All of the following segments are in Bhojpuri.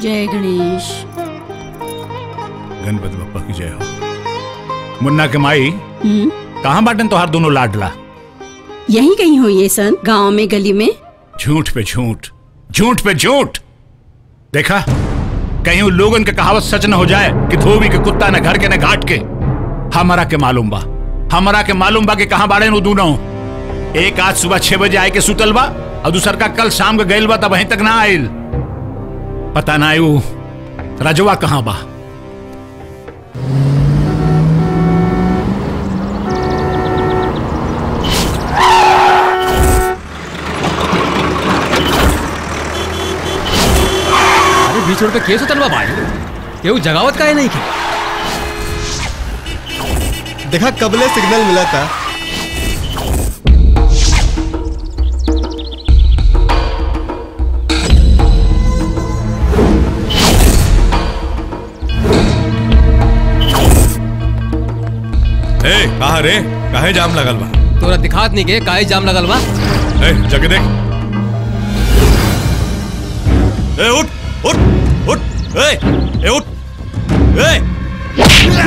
जय गणेश गणपति बप्पा की जय हो मुन्ना के माई हम्म कहाँ बाटन तोहार दोनों लाडला यही कहीं हो ये सन गांव में गली में झूठ पे झूठ झूठ पे झूठ देखा कहीं उन लोगन के कहावत सच न हो जाए कि धोबी के कुत्ता न घर के न घाट के हमारा के मालूम बा हमारा के मालूम बा कि कहाँ बाड़े नु दूनो एक आज सुबह छह बजे आए के सुतल बा और दूसर का कल शाम के गइल बा तब वहीं तक ना आइल पता ना आयु रजवा कहाँ बा अरे बीच रोड पे केस उतरवा भाई केहू जगावत काहे नहीं के देखा कबले सिग्नल मिला था ए कहा रे काहे जाम लगल बा तोरा दिखात नहीं के काहे जाम लगल बा ए जग देख ए उठ उठ उठ ए ए उठ ए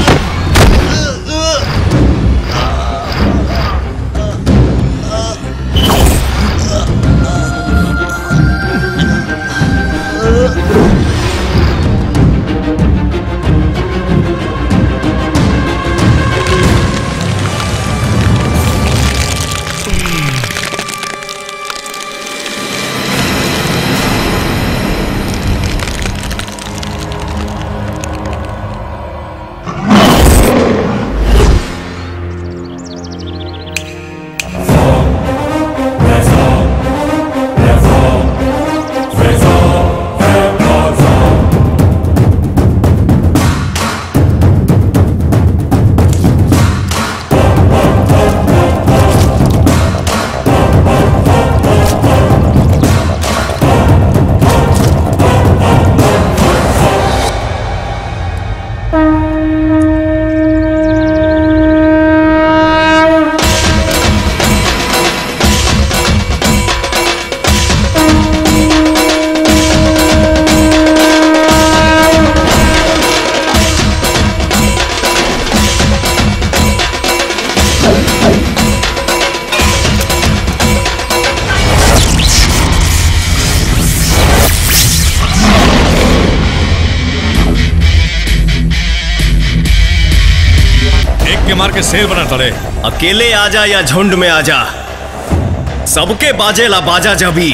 एक के मार के शेर बना तड़े अकेले आजा या झुंड में आजा सबके बाजेला बाजा जबी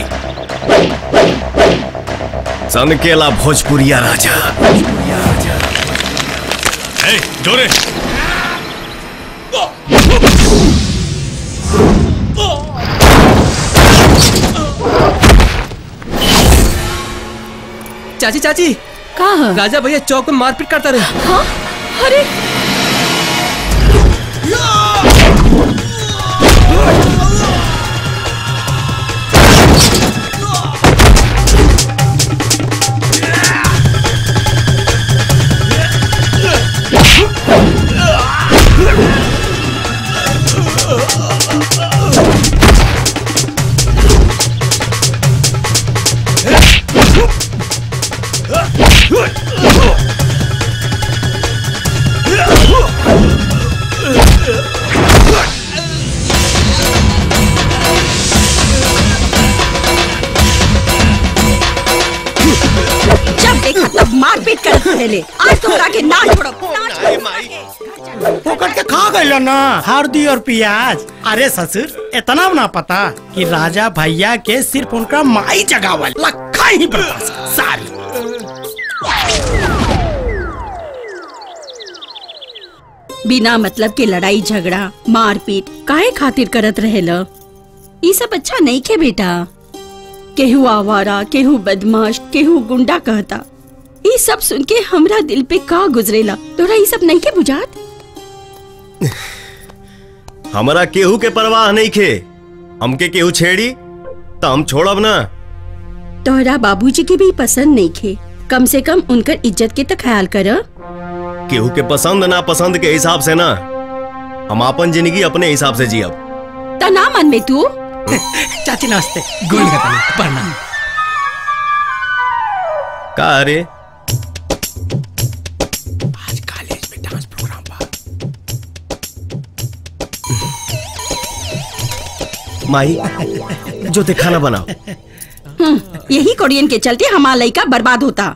सनकेला भोजपुरिया राजा ए जोरे चाची चाची का ह? राजा भैया चौक में मारपीट करता रहे हाँ? अरे जब देखा तब मारपीट कर पहले आज तुमरा के ना छोड़ो ना छोड़ो पकड़ के खा गइल ना हल्दी और प्याज अरे ससुर इतना ना पता कि राजा भैया के सिर्फ उनका माई जगावल लखा ही बर्दाश्त सारी बिना मतलब के लड़ाई झगड़ा मारपीट काहे खातिर करत रहेला ई सब अच्छा नहीं खे बेटा केहू आवारा केहू बदमाश केहू गुंडा कहता ई सब सुन के हमरा दिल पे का गुजरेला तोरा ई सब नहीं के बुझात हमारा केहू के परवाह नहीं खे हमके केहू छेड़ी तो हम छोड़ब ना तोहरा बाबूजी के भी पसंद नहीं खे कम से कम उनकर इज्जत के तो ख्याल कर केहू के पसंद ना पसंद के हिसाब से ना हम अपन जिंदगी अपने हिसाब से जियब ता ना मन में तू चाची नमस्ते गोल प्रणाम का रे आज कॉलेज में डांस प्रोग्राम बा माही जो ते खाना बनाओ यही कोरियन के चलते हमारा लड़का बर्बाद होता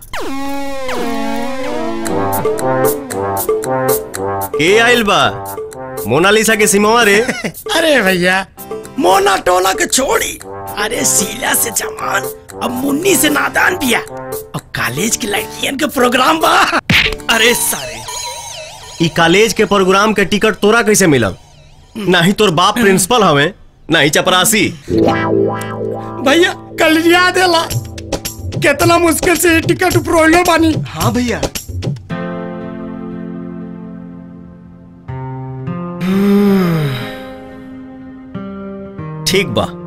के आइल बा मोनालिसा के सिमवा रे अरे भैया मोना टोला के छोड़ी अरे शीला से जवान अब मुन्नी से नादान पिया और कॉलेज की लड़कियन के प्रोग्राम बा अरे सारे ई कॉलेज के प्रोग्राम के टिकट तोरा कैसे मिलल नाही तोर बाप प्रिंसिपल हवे नाही चपरासी भैया कल याद देला कितना मुश्किल से ये टिकट प्रोलो बानी हाँ भैया ठीक बा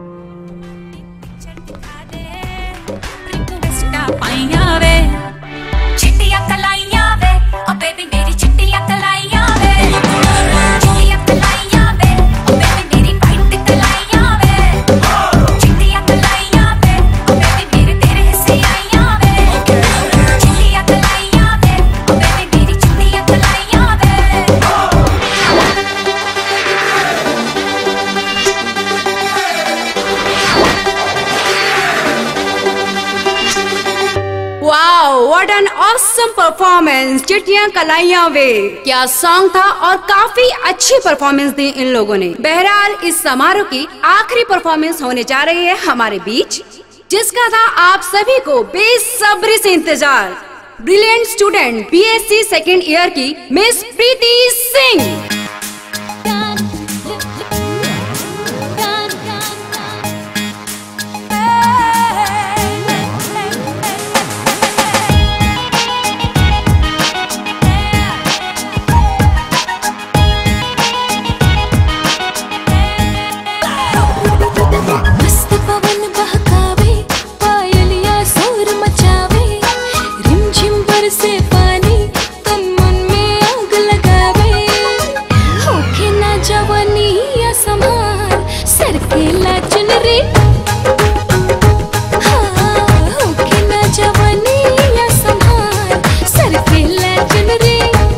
ਪਾਈਆਂ ਵੇ ਚਿੱਟੀਆਂ ਕਲਾਈਆਂ ਵੇ ਓ ਬੇਬੀ ਮੇਰੀ ਚਿੱਟੀਆਂ ਕਲਾਈਆਂ ਵੇ ਚਿੱਟੀਆਂ ਕਲਾਈਆਂ ਵੇ ਓ ਬੇਬੀ ਮੇਰੀ ਵਾਈਟ ਕਲਾਈਆਂ ਵੇ ਚਿੱਟੀਆਂ ਕਲਾਈਆਂ ਵੇ ਓ ਬੇਬੀ ਮੇਰੇ ਤੇਰੇ ਹਿੱਸੇ ਆਈਆਂ ਵੇ ਚਿੱਟੀਆਂ ਕਲਾਈਆਂ ਵੇ ਓ ਬੇਬੀ ਮੇਰੀ ਚਿੱਟੀਆਂ ਕਲਾਈਆਂ ਵੇ wow what an awesome performance चिट्टियां कलाइयां वे क्या सॉन्ग था और काफी अच्छी परफॉर्मेंस दी इन लोगों ने बहरहाल इस समारोह की आखिरी परफॉर्मेंस होने जा रही है हमारे बीच जिसका था आप सभी को बेसब्री से इंतजार brilliant student BSc second year की मिस प्रीति सिंह मस्त पवन बहकावे पायलिया शोर मचावे रिमझिम बरसे पानी तन मन में आग लगावे होके ना जवानी या समार सर के ला चुनरी हाँ, होके ना जवानी या समार सर के ला चुनरी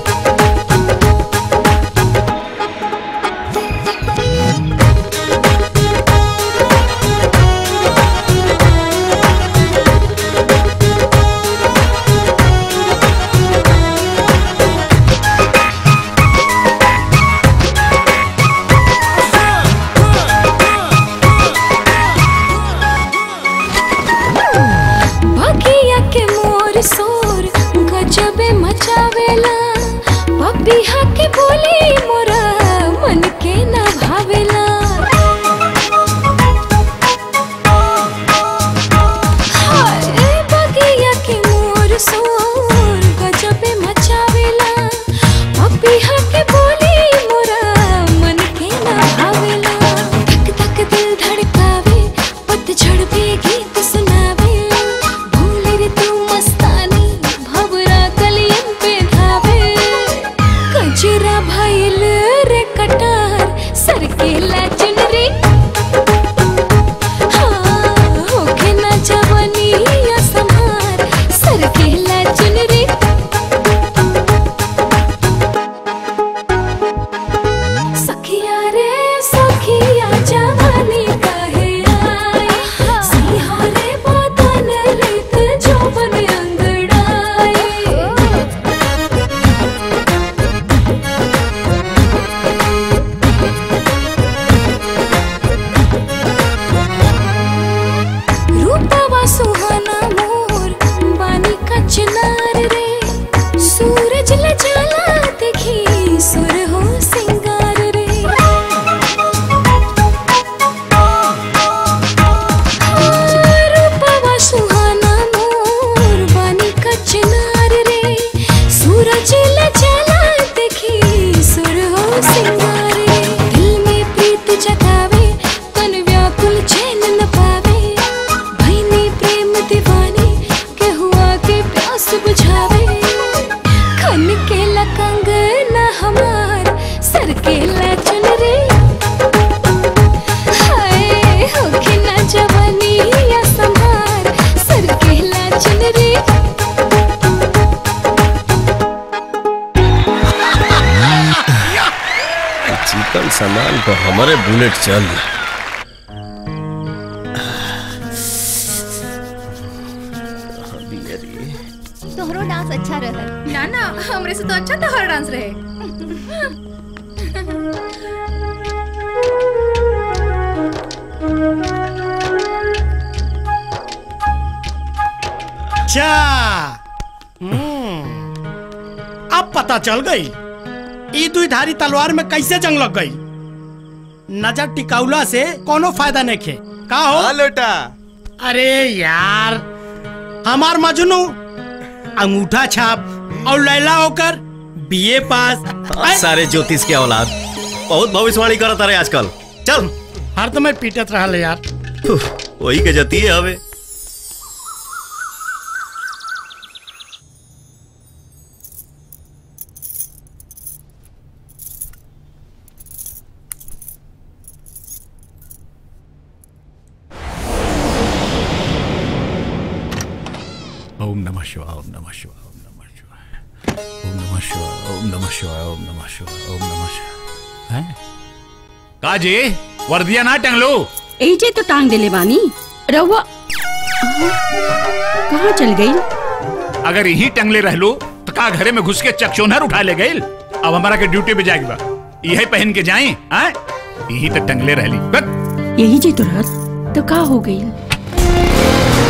बगिया के मोर सोर गजबे मचावेला पपिहा के बोली मोरा मन के ना भावेला हाय बगिया के मोर सोर गजबे मचावेला पपिहा के बोली मोरा मन के ना भावेला धक धक दिल धड़कावे पतझड़ पे गीत सुनावे भूले रे तू मस्तानी भवरा कलियन पे धावे कजरा भइल रे कटार सर के ला चुनरी हाँ, होके ना जवानी या संहार सर के ला चुनरी सखिया रे सखिया जवानी कहे आए सिंहा रे बदन लेत जौवन अंगड़ाए रूपवा सुहाना मोर बानी का चिनार रे सूरज लजाला देखी सुर हो सिंगार रे हाँ, रूपवा सुहाना मोर बानी का चिनार रे सूरज लजाला देखी सुर हो सिंगार रे दिल में प्रीत जगावे तन व्याकुल चैन न पावे भैनी प्रेम दीवानी के हुआ के प्यास बुझावे खन के लकंग न हमार सर के ला चुनरी हाय होके ना जवानी या संभार सर के ला चुनरी चिकन सामान पर हमारे बुलेट चल तोहरो डांस अच्छा रहा ना ना हमरे से तो अच्छा तोहर डांस रहे अच्छा हम्म, अब पता चल गई ई दुई धारी तलवार में कैसे जंग लग गई नजर टिकाउला से कोनो फायदा नहीं खे का हो लोटा अरे यार हमार मजनू अंगूठा छाप और लैला होकर बीए पास ऐ, सारे ज्योतिष के औलाद बहुत भविष्यवाणी करत रहे आजकल चल हर तो मैं पीटत रहा यार वही के जती है हवे ओम नमः शिवाय ओम नमः शिवाय ओम नमः शिवाय ओम नमः शिवाय ओम नमः शिवाय ओम नमः शिवाय ओम नमः शिवाय हैं काजी वर्दिया ना टंग लो एजे तो टांग देले बानी रहुआ कहाँ चल गई अगर यही टंगले रह लो तो का घरे में घुस के चकचोनहर उठा ले गई अब हमारा के ड्यूटी पे जाएगी बा यही पहन के जाए हैं यही तो टंगले रह ली बस यही जे तो रात तो का हो गई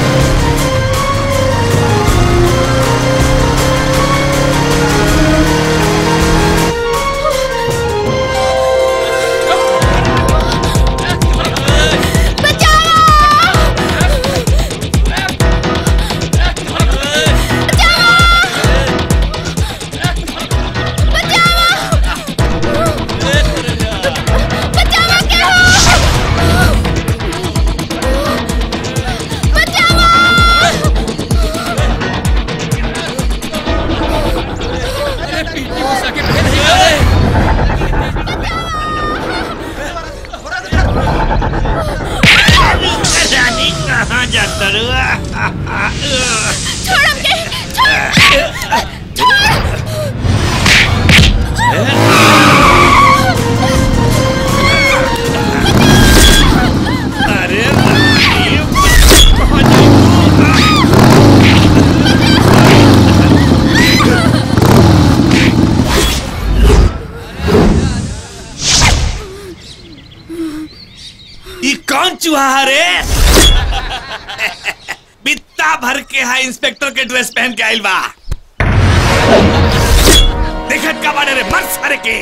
रानी कहाँ जाता रुआ छोड़ हमके अरे ई कौन चूहा रे बित्ता भर के है इंस्पेक्टर के ड्रेस पहन के आइल बा देखत का बाड़े रे मर सारे के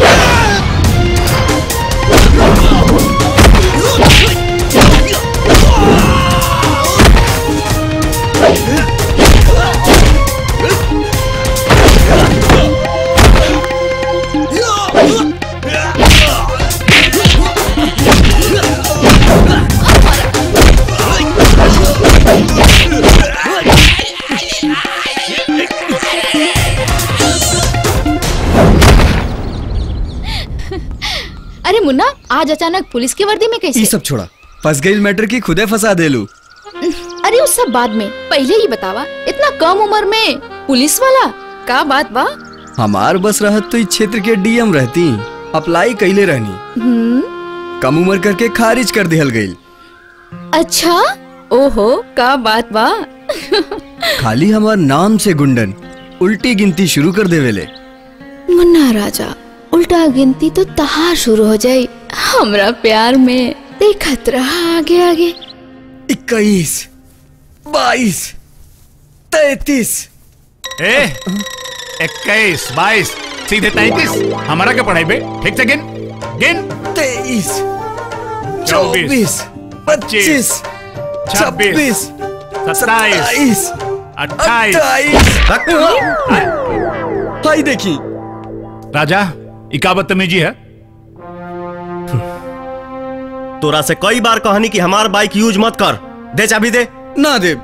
अरे मुन्ना आज अचानक पुलिस की वर्दी में ई कैसे सब छोड़ा फंस गई मैटर की खुदे फंसा देलू अरे उस सब बाद में पहले ही बतावा इतना कम उम्र में पुलिस वाला का बात बा हमार बस रहत तो इस क्षेत्र के डीएम रहती अप्लाई कैले रहनी हम्म कम उम्र करके खारिज कर दिहल गई अच्छा ओहो का बात बा खाली हमार नाम से गुंडन उल्टी गिनती शुरू कर देवेले मुन्ना राजा उल्टा गिनती तो तहार शुरू हो जाई हमरा प्यार में देखत रहा आगे आगे इक्कीस बाईस तैतीस ए इक्कीस बाईस सीधे तैतीस हमारा क्या पढ़ाई बे ठीक से गिन गिन तेईस चौबीस चौबीस पच्चीस छब्बीस सत्ताईस अट्ठाईस भाई देखी राजा इका बदतमीजी है तोरा से कई बार कहनी कि हमार बाइक यूज मत कर दे चाबी दे ना दे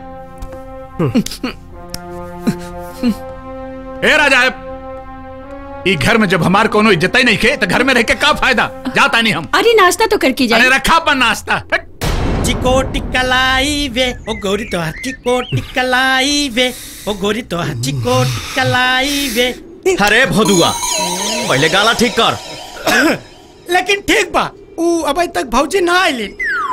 ए राजा ई घर में जब हमार कोनो इज्जत ही नहीं खे तो घर में रह के का फायदा जाता नहीं हम अरे नाश्ता तो करके अरे जाए रखा अपन नाश्ता हट। चिकोटी कलाई वे ओ गोरी तो हाथ चिकोटी कलाई वे ओ गोरी तो हाथ चिकोटी कलाई वे अरे भोदुआ पहले गाला ठीक कर लेकिन ठीक बा ऊ अभी तक भौजी ना आइली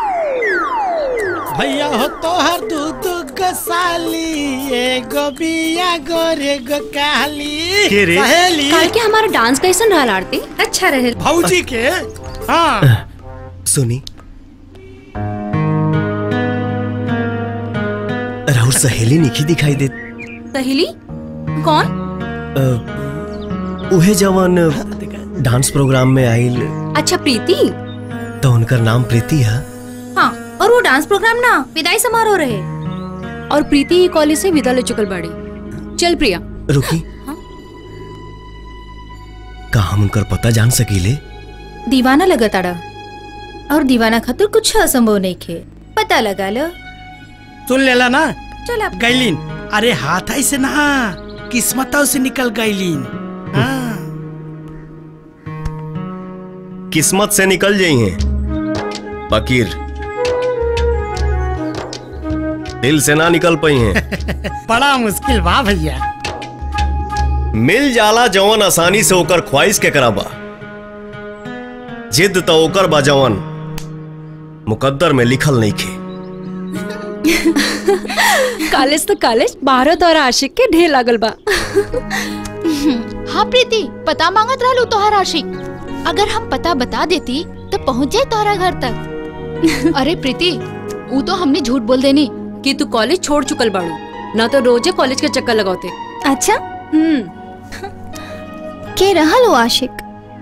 भैया हो तोहर दूध गसाली एगो बिया गोरे गो काली के रे? सहेली कल के हमारा डांस कैसन रहा आरती अच्छा रहे भौजी के हाँ सुनी राहुल सहेली निखी दिखाई दे सहेली कौन अ, उहे जवन डांस प्रोग्राम में आइल अच्छा प्रीति तो उनकर नाम प्रीति है हाँ और वो डांस प्रोग्राम ना विदाई समारोह रहे और प्रीति ही कॉलेज से विदा ले चुकल बाड़ी चल प्रिया रुकी का हम उनकर पता जान सकीले दीवाना लगा ताड़ा और दीवाना खातिर कुछ असंभव नहीं खे पता लगा लो सुन लेला ना चल आप गैलीन अरे हाथ ऐसे ना किस्मतों से निकल गैलीन हाँ किस्मत से निकल जाई हैं फकीर दिल से ना निकल पाई हैं बड़ा मुश्किल बा भैया मिल जाला जवन आसानी से ओकर ख्वाहिश के कराबा जिद तो ओकर बा जवन मुकद्दर में लिखल नहीं खे कॉलेज तो कॉलेज भारत और आशिक के ढेर लागल बा हाँ प्रीति पता मांगत रहलू तोहर आशिक अगर हम पता बता देती तो पहुँच जाए तोहरा घर तक अरे प्रीति वो तो हमने झूठ बोल देनी कि तू कॉलेज छोड़ चुकल बाड़ू ना तो रोजे कॉलेज के चक्कर लगाते अच्छा हम्म के रहल वो आशिक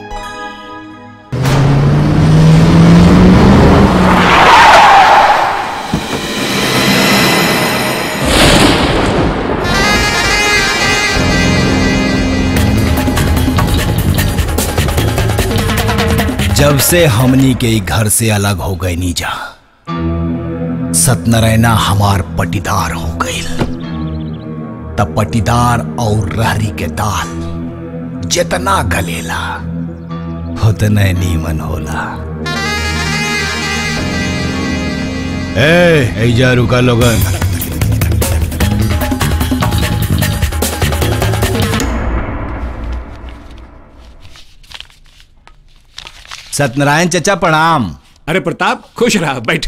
जब से हमनी के ई घर से अलग हो गई नीजा सत्यनारायणा हमार पटीदार हो गई तब पटीदार और रहरी के दाल जितना गलेला उतने नीमन होला ए ऐजा रुका लोगन सत्यनारायण चचा प्रणाम अरे प्रताप खुश रहा बैठा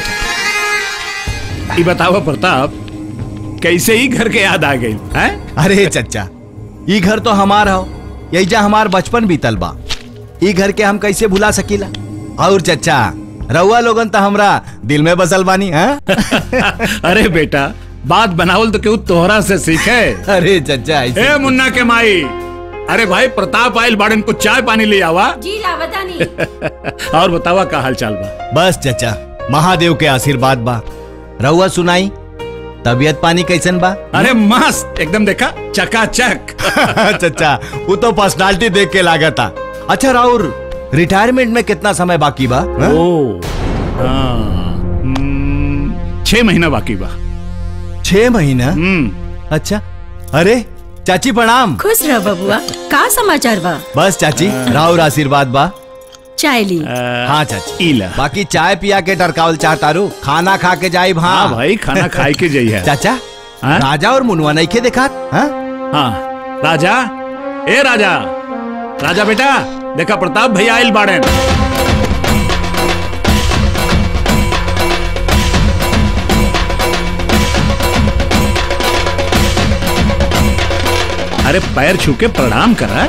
बैठा ये बताओ प्रताप कैसे ही घर के याद आ गई हैं अरे चचा ई घर तो हमार हो यही हमार बचपन बीतल बा ई घर के हम कैसे भुला सकीला और चचा रउआ लोगन तो हमरा दिल में बसल बानी हैं अरे बेटा बात बनावल तो क्यों तोहरा से सीखे अरे चचा ऐसे ए मुन्ना के माई अरे भाई प्रताप आयल बाड़न को चाय पानी ले आवा जी लावतानी और बतावा का हाल चाल बा बस चचा महादेव के आशीर्वाद बा रउआ सुनाई तबियत पानी कैसन बा अरे मस्त एकदम देखा चकाचक चचा वो तो पर्सनालिटी देख के लागता अच्छा राउर रिटायरमेंट में कितना समय बाकी बा हाँ? ओ हाँ, हम्म, छह महीना बाकी बा छह महीना हम्म अच्छा अरे चाची प्रणाम खुश रह बबुआ का समाचार बा बस चाची राउर आशीर्वाद बा चाय ली हाँ चाची इला बाकी चाय पिया के टरकावल चाहतारू खाना खा के जाई हाँ हाँ भाई खाना खाए के जाई है चाचा हाँ? राजा और मुनवा नहीं के देखा हाँ? हाँ राजा ए राजा राजा बेटा देखा प्रताप भैया आयल बाड़न अरे पैर छू के प्रणाम करा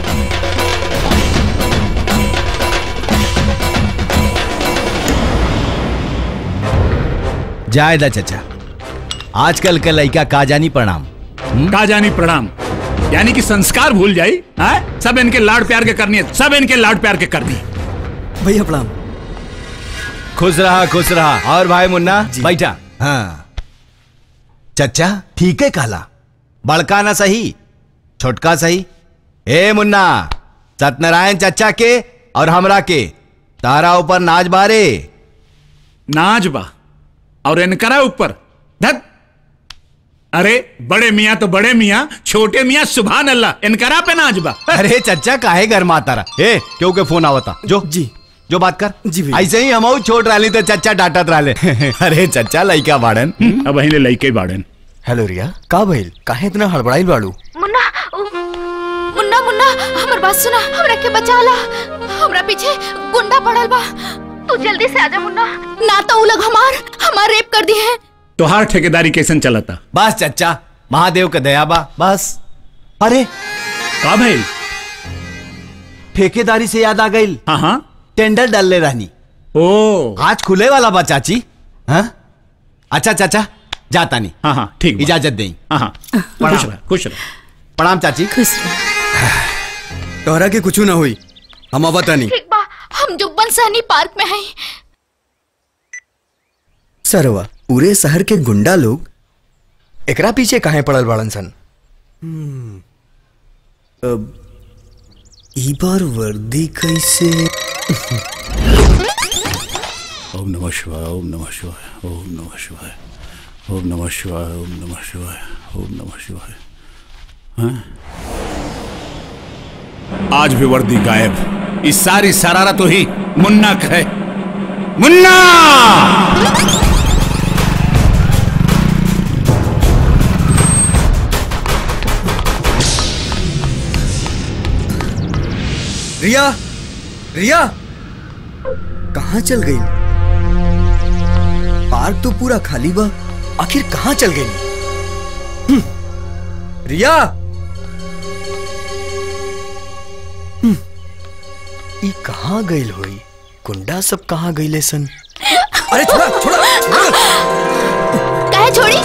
जायदा चचा आजकल के लड़का का जानी प्रणाम का जानी प्रणाम यानी कि संस्कार भूल जाई हाँ? सब इनके लाड प्यार के करनी है सब इनके लाड प्यार के करनी भैया प्रणाम खुश रहा खुश रहा और भाई मुन्ना बैठा हाँ चचा ठीक है काला बड़का ना सही छोटका सही ए मुन्ना सत्यनारायण चचा के और हमरा के तारा ऊपर नाच बारे नाच बा और इनकरा ऊपर धत अरे बड़े मियाँ तो बड़े मियाँ छोटे मियाँ सुभान अल्लाह इनकरा पे नाच बा अरे चचा काहे घर में आता रहा ए क्यों के फोन आवता जो जी जो बात कर जी भैया। ऐसे ही हम छोट रही तो चचा डांटत रहे अरे चचा लइका बाड़न अब अहिले लइके बाड़न हेलो रिया का भइल काहे इतना हड़बड़ाइल बाड़ू मुन्ना उ- मुन्ना मुन्ना हमर बात सुना हमरा के बचा ला हमरा पीछे गुंडा पड़ल बा तू जल्दी से आजा मुन्ना ना तो उ लोग हमार हमार रेप कर दी है तोहार ठेकेदारी कैसन चलता बस चचा महादेव के दया बा बस अरे का भइल ठेकेदारी से याद आ गई हाँ हाँ टेंडर डालले रहनी ओ आज खुले वाला बा चाची हाँ अच्छा चाचा जाता नहीं हाँ हाँ ठीक बा। इजाजत दें हाँ हाँ खुश रह खुश रह प्रणाम चाची खुश तोहरा के कुछ ना हुई हम आवता नहीं ठीक बा हम जुब्बन सहनी पार्क में हैं सरवा पूरे शहर के गुंडा लोग एकरा पीछे काहे पड़ल बाड़न सन अब ई बार वर्दी कैसे ओम नमः शिवाय ओम नमः शिवाय ओम नमः शिवाय ओम नमः शिवाय ओम नमः शिवाय ओम नमः शिवाय हाँ? आज भी वर्दी गायब इस सारी शरारत तो ही मुन्ना का है मुन्ना रिया रिया कहाँ चल गई पार्क तो पूरा खाली बा आखिर कहाँ चल गई हम्म, रिया हम्म, ई कहाँ गई होई गुंडा सब कहाँ गईले सन अरे छोड़ा छोड़ा काहे छोड़ी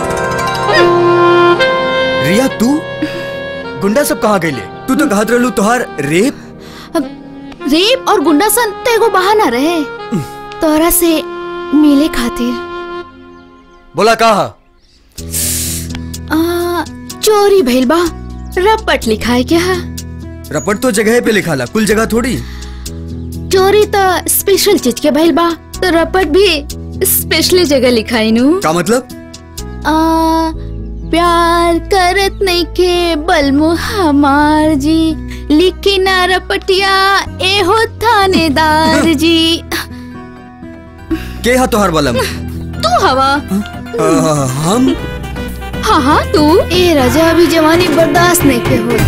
रिया तू गुंडा सब कहाँ गईले तू तो कहत रहलू तोहार रेप रेप और गुंडासन तो एगो बहाना रहे तोरा से मिले खातिर बोला कहा आ, चोरी भइल बा रपट लिखाए क्या है रपट तो जगह पे लिखाला कुल जगह थोड़ी चोरी तो स्पेशल चीज के भइल बा तो रपट भी स्पेशल जगह लिखाई नु का मतलब आ, प्यार करत नहीं के बलमु हमार जी लिखी ना रपटिया ए हो थानेदार जी के हा तोहार बलम तू हवा आ, हम हाँ हाँ तू ए राजा अभी जवानी बर्दाश्त नहीं के हो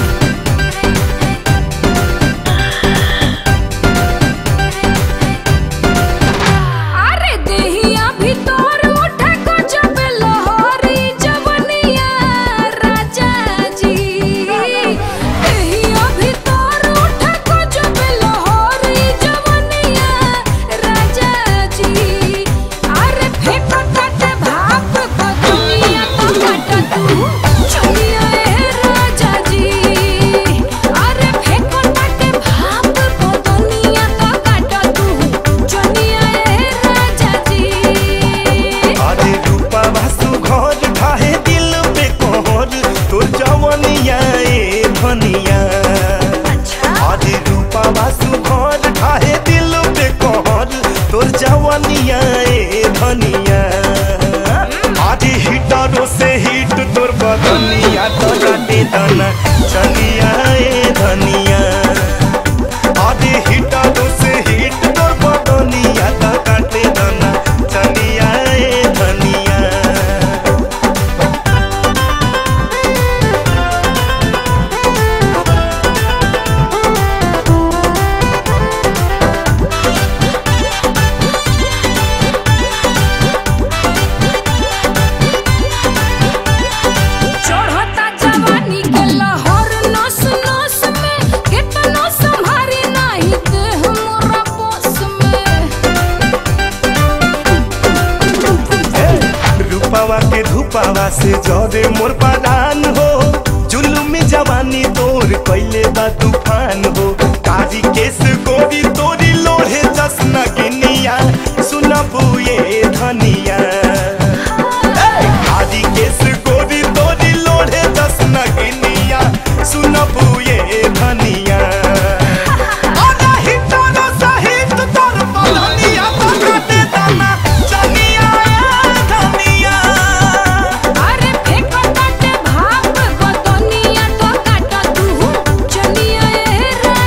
अरे देहिया भीतर उठे को जब लहरी जवनिया राजा जी देहिया भीतर उठे को जब लहरी जवनिया राजा जी अरे फेंको तटे भाप को दुनिया को काटा तू चलिया ए राजा जी अरे फेंको तटे भाप को दुनिया को काटा तू चलिया ए राजा जी आदि रूपा वासु घर ढाहे दिल पे कोहर तोर जवनिया ए धनिया आदि रूपा वासु घर ढाहे दिल पे कोहर तोर जवनिया ए धनिया आदि हिटरो से हिट तोर बदनिया तो जाते दाना चलिया ए धनिया आदि हिटरो से हिट तोर बदनिया तो काटे दाना चलिया ए धनिया चढ़ता जवानी के लहर नस नस में कितनो संभारी नहीं देह मोरा बस में रूपावा के धूपावा से जरे मोर परान हो जुलुम जवानी तोर कैले बा तूफान हो काजी केस गोरी तोरी लोहे जसना गिनिया सुनबू ये धनिया काजी केस गोरी तोरी लोहे जसना गिनिया सुनबू ये धनिया आधा हिटरो सहित तोर बदनिया तो काटे दाना चनिया ए धनिया अरे फेंको तटे भाप को दुनिया को काटा तू चलिया ए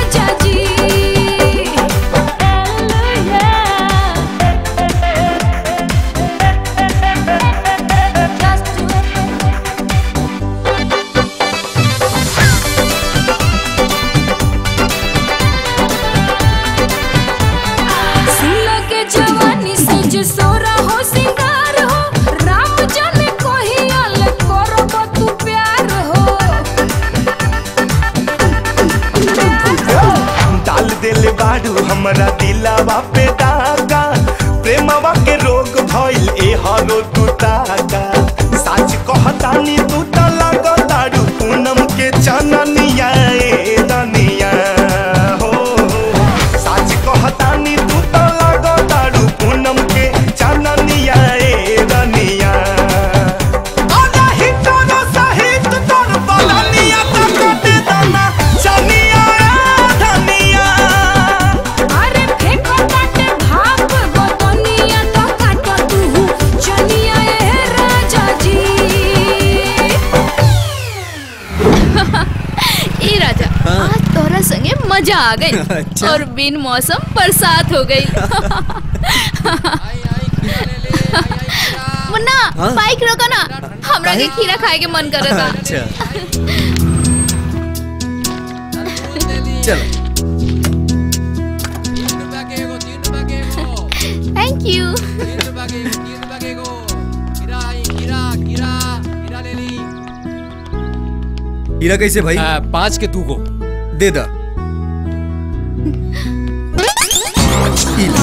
हमरा दिलावा पे दागा प्रेमवा के रोग भइल ए हरो तू ताका साच कहतानी तू त लगतारू पूनम के चननिया ए दनिया हो साच कहतानी तू त लगतारू पूनम के चननिया ए दनिया आजा हिटोनो सहित तोर बलनिया त कटे दाना चनिया ए धनिया अरे फेंको काटे भाप गोतनिया तो काटो तू चलिया ए राजा जी ए राजा आज तोरा संगे मजा आ गई और बिन मौसम बरसात हो गई मुन्ना हाँ? बाइक रोको ना हमरा के खीरा खाए के मन करे था अच्छा चलो थैंक यू हीरा कैसे भाई पाँच के तू को दे दा ई ला।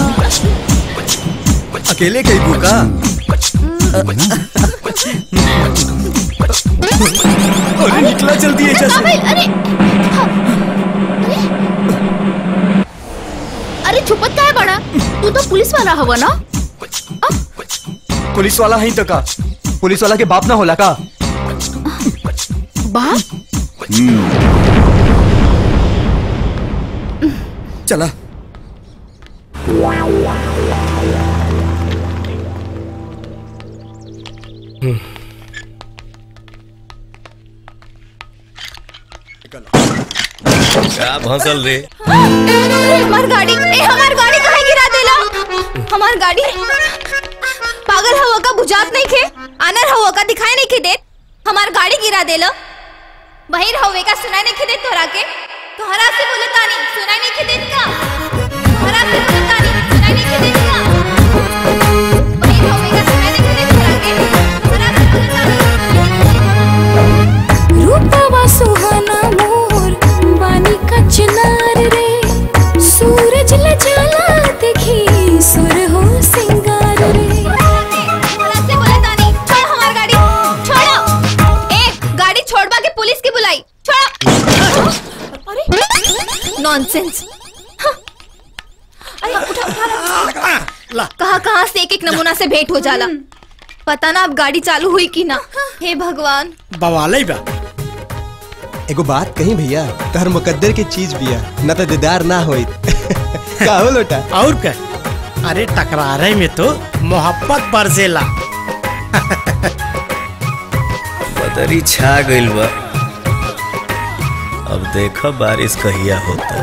अकेले कई भूखा अरे निकला जल्दी है अरे जैसे अरे अरे छुपत का है बड़ा तू तो पुलिस वाला हवा ना पुलिस वाला है तो का पुलिस वाला के बाप ना होला का बाप चला क्या भंसल रे अरे हमार गाड़ी ए हमार गाड़ी काहे गिरा देला हमार गाड़ी पागल हवा का बुझात नहीं खे आनर हवा का दिखाई नहीं खे देत हमार गाड़ी गिरा देला बहिर हवे का सुनाई नहीं खे देत तोरा के तोहरा से बोले तानी सुनाई नहीं खे देत का तोहरा से बोले तानी सुनाई नहीं खे देत का बहिर हवे का सुनाई नहीं खे देत तोरा के तोहरा से बोले तानी रूपवा सुहाना मोर बानी का चिनार रे सूरज ल जाला देखी सुर हो सिंगार रे तोहरा से बोले तानी छोड़ हमार गाड़ी छोड़ो ए गाड़ी छोड़वा के पुलिस की बुलाई छोड़ो अरे नॉनसेंस अरे उठा उठा ला कहाँ कहाँ से एक एक नमूना से भेंट हो जाला पता ना अब गाड़ी चालू हुई कि ना हे भगवान बवाले बा एगो बात कही भैया तहर मुकद्दर की चीज बिया न तो दीदार ना होई का हो लोटा और क्या अरे टकरारे में तो मोहब्बत बरसेला बदरी छा गइल बा अब देखो बारिश कहिया होता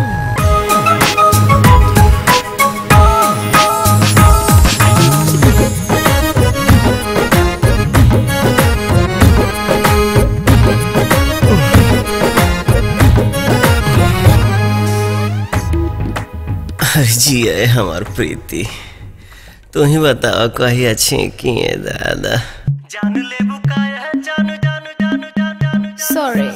जी है हमार प्रीति तू ही बताओ कही अच्छी की है दादा सॉरी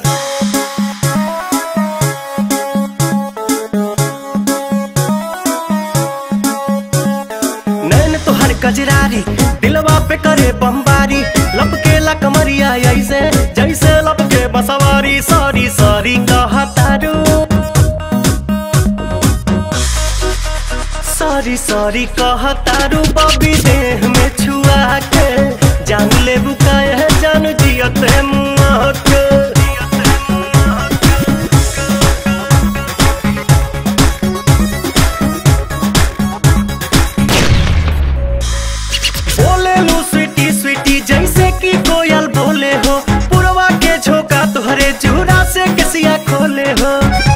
नैन तोहर कजरारी दिलवा पे करे बमबारी लपके ला कमरिया ऐसे जैसे लपके बसवारी सॉरी सॉरी कहतारू सॉरी सॉरी कहतारू बबी देह में छुआ के जान ले बुकाए जान जियते मुआ के बोले लो स्वीटी स्वीटी जैसे कि कोयल बोले हो पुरवा के झोंका तुहरे जूरा से कसिया खोले हो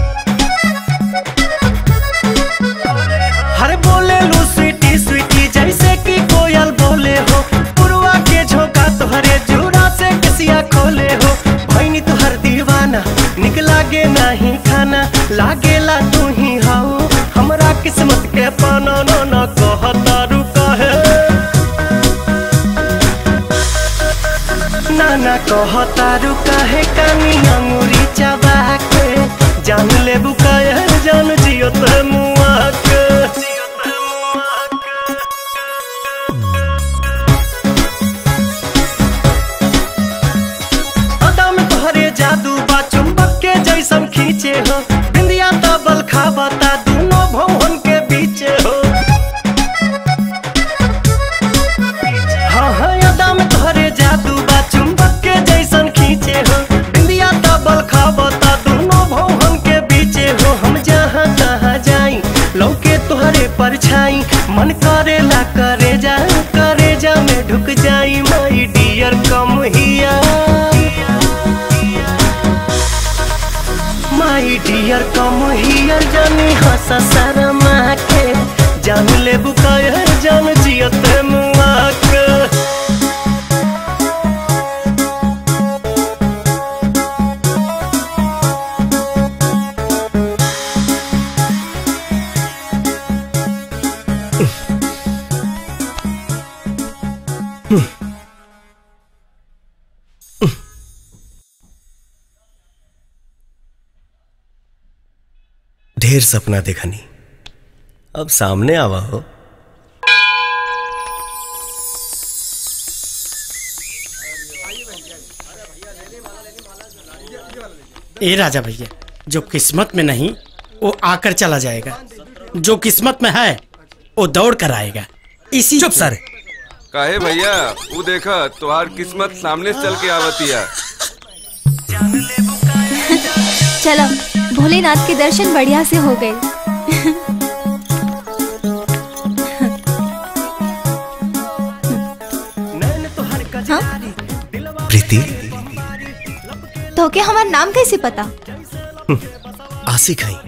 हर बोले लो स्वीटी स्वीटी जैसे कि कोयल बोले हो पुरवा के झोंका तुहरे जूरा से कसिया खोले हो भैनी तुहर दीवाना निक लागे नहीं खाना लागेला तू ही हाउ हमरा किस्मत के पाना न न कहता रुका है नाना कहतारू काहे कानी अंगूरी चबा के जान ले बुकाया जान जियो ते मुआ के तोहरे परछाई मन करेला करे जा करे जा में ढुक जाई माई डियर कम हिया माई डियर कम हियर जानी हंसा शर्मा के जान ले बुकायर जान जियत मुआ के ढेर सपना देखनी अब सामने आवा हो ए राजा भैया जो किस्मत में नहीं वो आकर चला जाएगा जो किस्मत में है वो दौड़ कर आएगा इसी चुप सर काहे भैया वो देखा तुहार किस्मत सामने से चल के आवतिया चलो भोलेनाथ के दर्शन बढ़िया से हो गए हाँ? प्रीति तो के हमार नाम कैसे पता आशिक है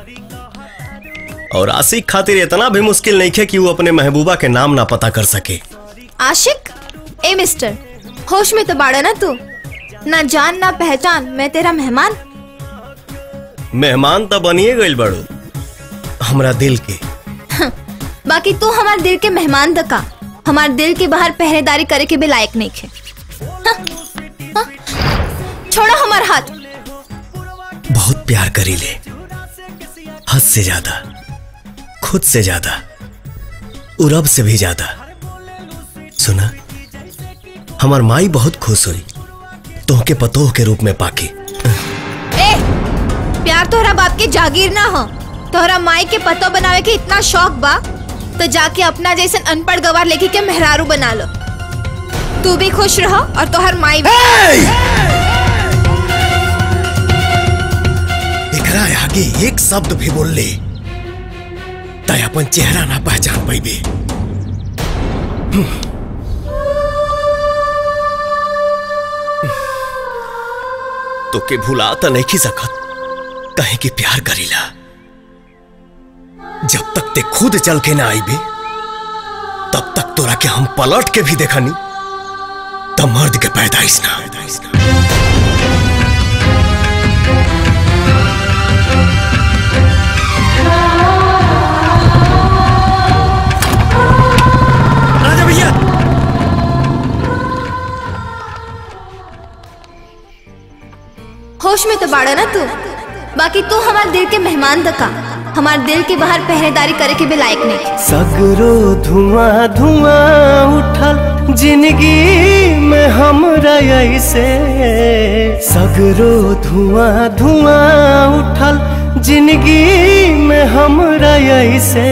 और आशिक खातिर इतना भी मुश्किल नहीं है कि वो अपने महबूबा के नाम ना पता कर सके आशिक ए मिस्टर होश में तो बाड़ा ना तू ना जान ना पहचान मैं तेरा मेहमान मेहमान तो बनिए गई बड़ो हमरा दिल के बाकी तू हमार दिल के मेहमान दका हमार दिल के बाहर पहरेदारी करे के भी लायक नहीं खे हाँ, हाँ, छोड़ो हमार हाथ बहुत प्यार करी ले हद से ज्यादा खुद से ज्यादा और रब से भी ज्यादा सुना हमार माई बहुत खुश हुई तोहके पतोह के रूप में पाके ए प्यार तोहरा बाप के जागीर ना हो तोहरा माई के पतो बनावे के इतना शौक बा तो जाके अपना जैसे अनपढ़ गवार लेके के मेहरारू बना लो तू भी खुश रहो और तोहर माई भी एकरा आगे एक शब्द भी बोल ले तय अपन चेहरा ना पहचान पैबे तो के भुला तो नहीं सकत कहे कि प्यार करीला जब तक ते खुद चल के ना आईबे तब तक तोरा के हम पलट के भी देखनी तब मर्द के पैदाइश ना पैदाइश ना राजा भैया होश में तो बाड़ा ना तू बाकी तू हमार दिल के मेहमान दका हमार दिल के बाहर पहरेदारी करे के भी लायक नहीं सगरो धुआं धुआं उठल जिंदगी में हमरा ऐसे सगरो धुआं धुआं उठल जिंदगी में हमरा ऐसे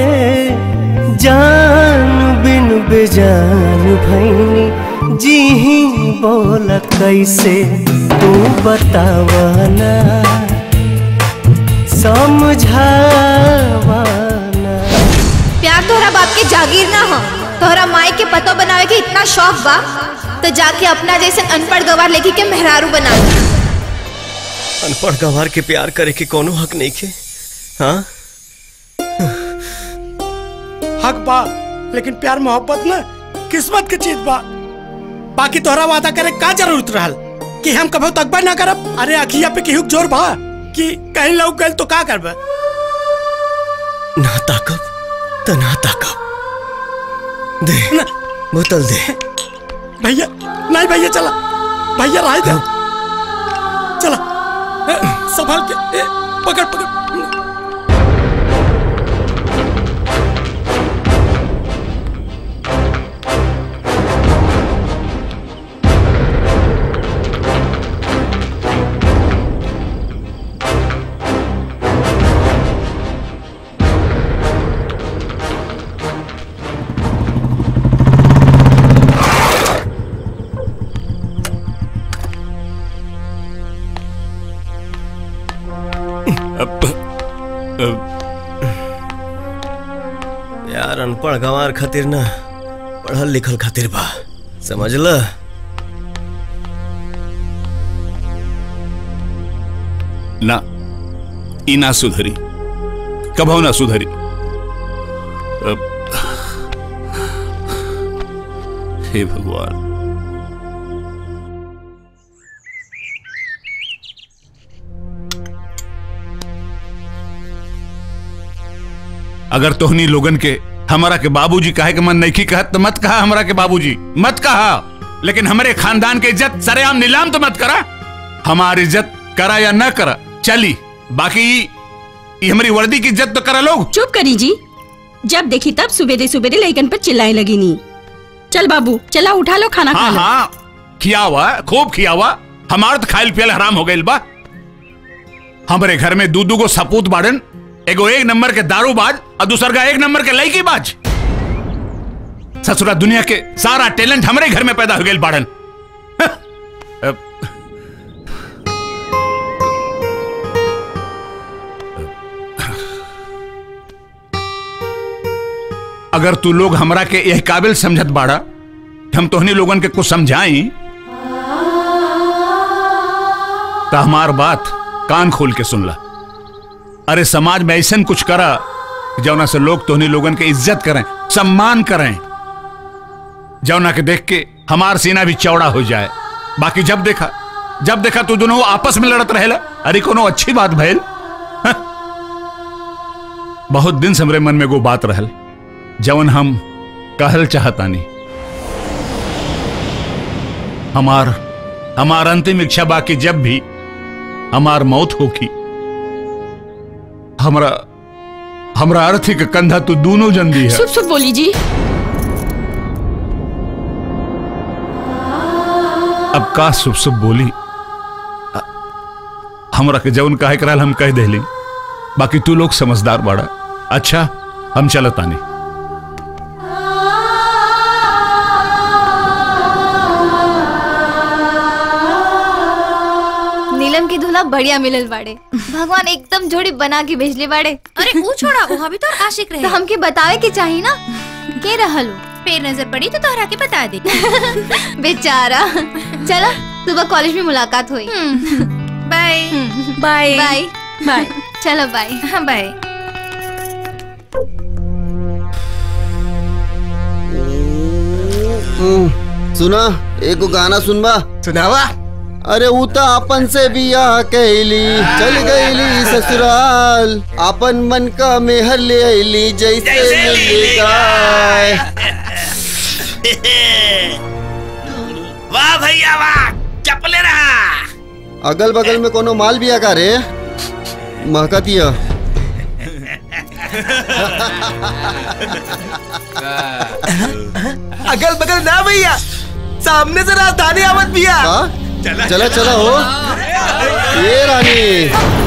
जान बिन बेजान भैनी जी ही बोल कैसे तू बतावाना समझावाना प्यार तोहरा बाप के जागीर ना हो तोहरा माई के पतो बनावे के इतना शौक बा तो जाके अपना जैसे अनपढ़ गवार लेके के मेहरारू बना लो अनपढ़ गंवार के प्यार करे के कोनो हक नहीं के हाँ हक बा लेकिन प्यार मोहब्बत ना किस्मत के चीज बा बाकी तोहरा वादा करे का जरूरत रहल कि हम कभो तकबा ना करब अरे अखिया पे केहू के जोर बा कि कहीं लौक गइल तो का करब ना ताकब तो ना ताकब दे बोतल दे भैया नहीं भैया चला भैया राय दे चला ए, संभाल के ए, पकड़ पकड़ यार अनपढ़ गंवार खातिर ना पढ़ल लिखल खातिर बा समझ ल ना ई ना सुधरी कभो ना सुधरी अब- हे भगवान अगर तोहनी लोगन के हमारा के बाबूजी कहे के मन नहीं की कहत तो मत कहा हमारा के बाबूजी मत कहा लेकिन हमारे खानदान के इज्जत सरेआम नीलाम तो मत करा हमारी इज्जत करा या न करा चली बाकी ये हमारी वर्दी की इज्जत तो करा लोग चुप करी जी जब देखी तब सुबेरे सुबेरे लैकन पर चिल्लाए लगी नी चल बाबू चला उठा लो खाना खा हाँ लो हाँ खिया हुआ खूब खिया हुआ हमार तो खाइल पियल हराम हो गइल बा हमारे घर में दू दू गो सपूत बाड़न एगो एक नंबर के दारू बाज और दूसर का एक नंबर के लड़की बाज ससुरा दुनिया के सारा टैलेंट हमारे घर में पैदा हो गइल बाड़न अब- अगर तू लोग हमरा के यह काबिल समझत बाड़ा कि हम तोहनी लोगन के कुछ समझाई तो हमार बात कान खोल के सुन ला अरे समाज में ऐसा कुछ करा कि जौना से लोग तोहनी लोगन के इज्जत करें सम्मान करें जौना के देख के हमार सीना भी चौड़ा हो जाए बाकी जब देखा जब देखा तू दोनों आपस में लड़त रहेला अरे कोनो अच्छी बात भइल हाँ? बहुत दिन से हमरे मन में वो बात रहल जवन हम कहल चाहतानी हमार हमार अंतिम इच्छा बाकी जब भी हमार मौत होगी हमरा हमरा अर्थी के कंधा तो दोनों जन दी है शुभ शुभ बोली जी अब का शुभ शुभ बोली अ- हमरा के जवन काहे कराल हम कह देली बाकी तू लोग समझदार बाड़ा अच्छा हम चलतानी नीलम की दूल्हा बढ़िया मिलल बाड़े भगवान एकदम जोड़ी बना के भेजले बाड़े अरे ऊ छोड़ा वो भी तो आशिक रहे तो हमके बतावे के चाहिए ना के रहल हो? फिर नजर पड़ी तो तोहरा के बता दे बेचारा चलो सुबह कॉलेज में मुलाकात हुई बाय बाय बाय बाय चलो बाय हाँ बाय सुना एगो गाना सुनबा सुनावा अरे ऊ त अपन से बियाह कैली चल गईली ससुराल अपन मन का मेहर ले आईली जैसे मिली गाय वाह भैया वाह चपले रहा अगल बगल में कोनो माल बिया का रे महकतिया अगल बगल ना भैया सामने से राजधानी आवत भैया चला चला हो ये रानी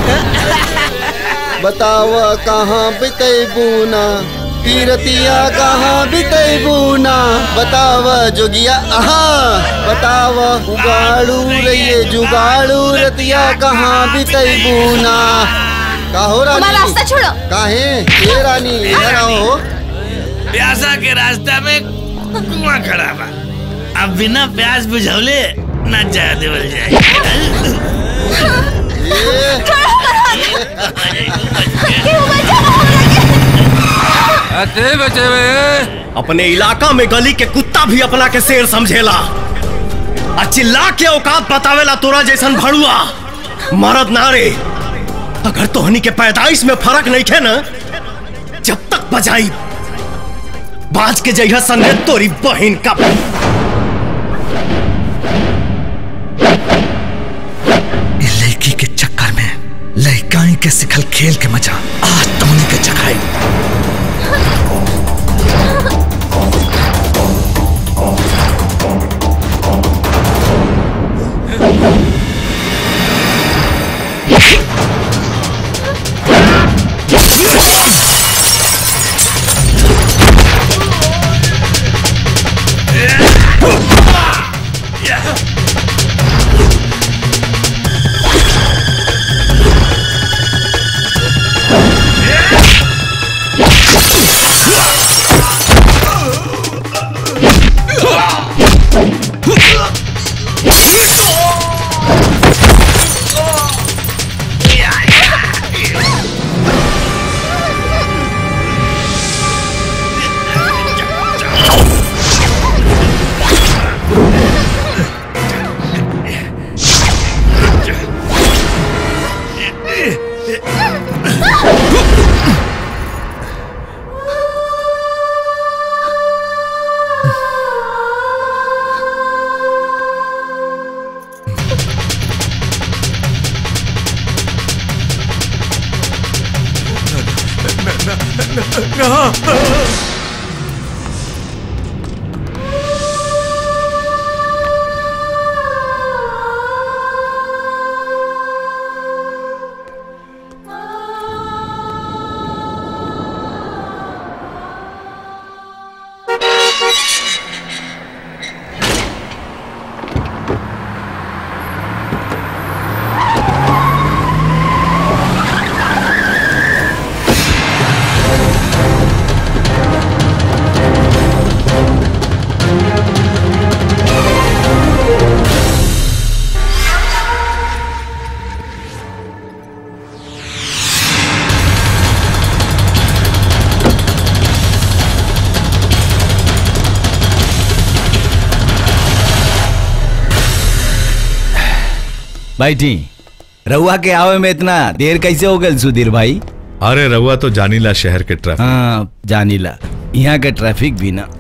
बताव कहाँ बितैबूना तीरतिया कहाँ बितैबूना बताव जोगिया आहा बताव उगाड़ू रहिए जुगाड़ू रतिया कहाँ बितैबूना का हो रानी हमारा रास्ता छोड़ो काहे ये रानी इधर आओ प्यासा के रास्ता में कुआं खड़ा बा अब बिना प्यास बुझौले न जा देवल जाए अपने इलाका में गली के कुत्ता भी अपना के शेर समझेला आ चिल्ला के औकात बतावेला तोरा जैसन भड़ुआ मरद नारे अगर तोहनी के पैदाइश में फर्क नहीं थे ना जब तक बजाई बाज के जइहा संगे तोरी बहन का ये लड़की के चक्कर में लड़काई के सिखल खेल के मजा आज तुमने के चखाई Yeah! बैठी रउआ के आवे में इतना देर कैसे हो गल सुधीर भाई अरे रउआ तो जानीला शहर के ट्रैफिक हाँ जानीला यहाँ के ट्रैफिक भी ना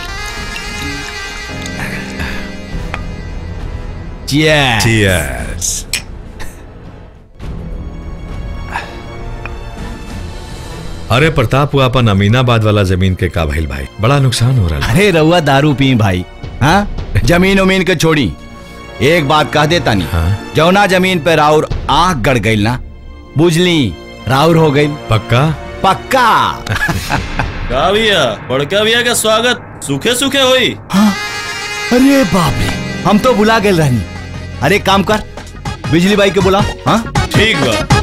Cheers. Cheers. अरे प्रताप हुआ अपन अमीनाबाद वाला जमीन के का भइल भाई बड़ा नुकसान हो रहा है अरे रउआ दारू पी भाई हाँ जमीन उमीन के छोड़ी एक बात कह देता नहीं हाँ? जौना जमीन पे राउर आंख गड़ गई ना बुझली राउर हो गई पक्का पक्का का भैया बड़का भैया का स्वागत सूखे सूखे होई अरे बाप रे हम तो बुला गए रहनी अरे एक काम कर बिजली बाई के बुला हाँ ठीक बा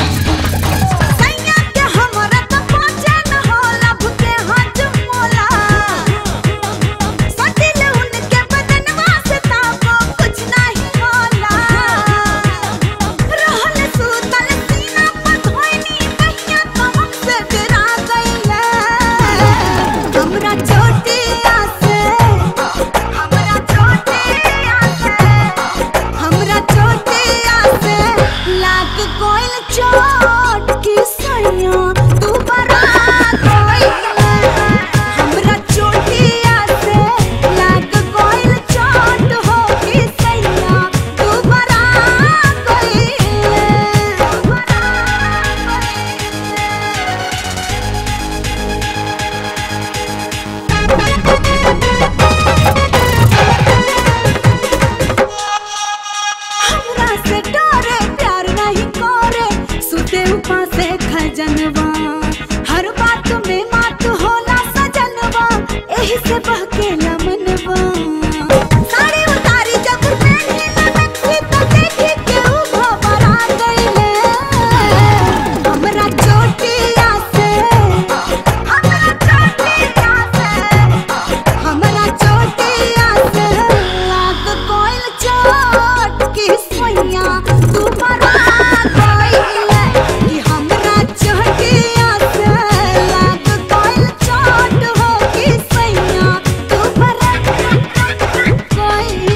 जनवा हर बात में मात होला सजनवा एही से बहकेला मनवा साड़ी उतारी जब पहनी ना नथी तो देखी केहू घबरा गइले हमरा चोटिया से हमरा चोटिया से हमरा चोटिया से लाग कोइल चोट की सोइया तू मरा गइले कि हमरा चोटिया से लाग कोइल चोट हो की सोइया तू मरा गइले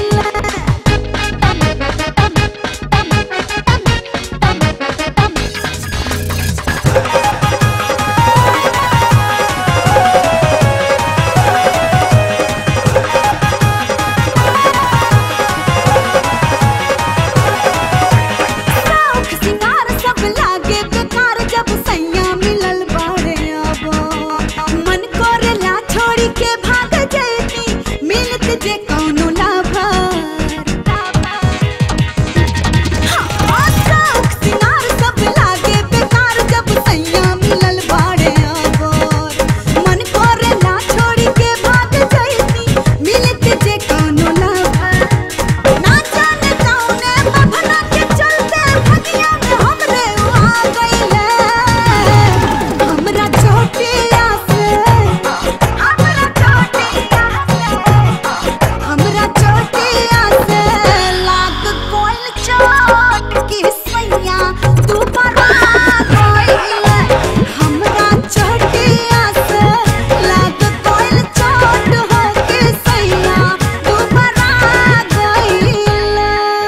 शौक सिंगार सब लागे बेकार जब सैया मिलल बाड़े अब मन करेला छोड़ी के भाग जैती मिलत जे कौनो लाभर हाँ, शौक सिंगार सब लागे बेकार जब सैया मिलल बाड़े अब मन करेला छोड़ी के भाग जैती मिलत जे कौनो लाभर ना जाने कौने बभना के चलते भगिया में हमरे उआ गइले हमरा चोटिया से हमरा चोटिया से हमरा चोटिया से लाग कोइल चोट की सैया तू बरा गइले हमरा चोटिया से लाग कोइल चोट हो के सैया तू बरा गइले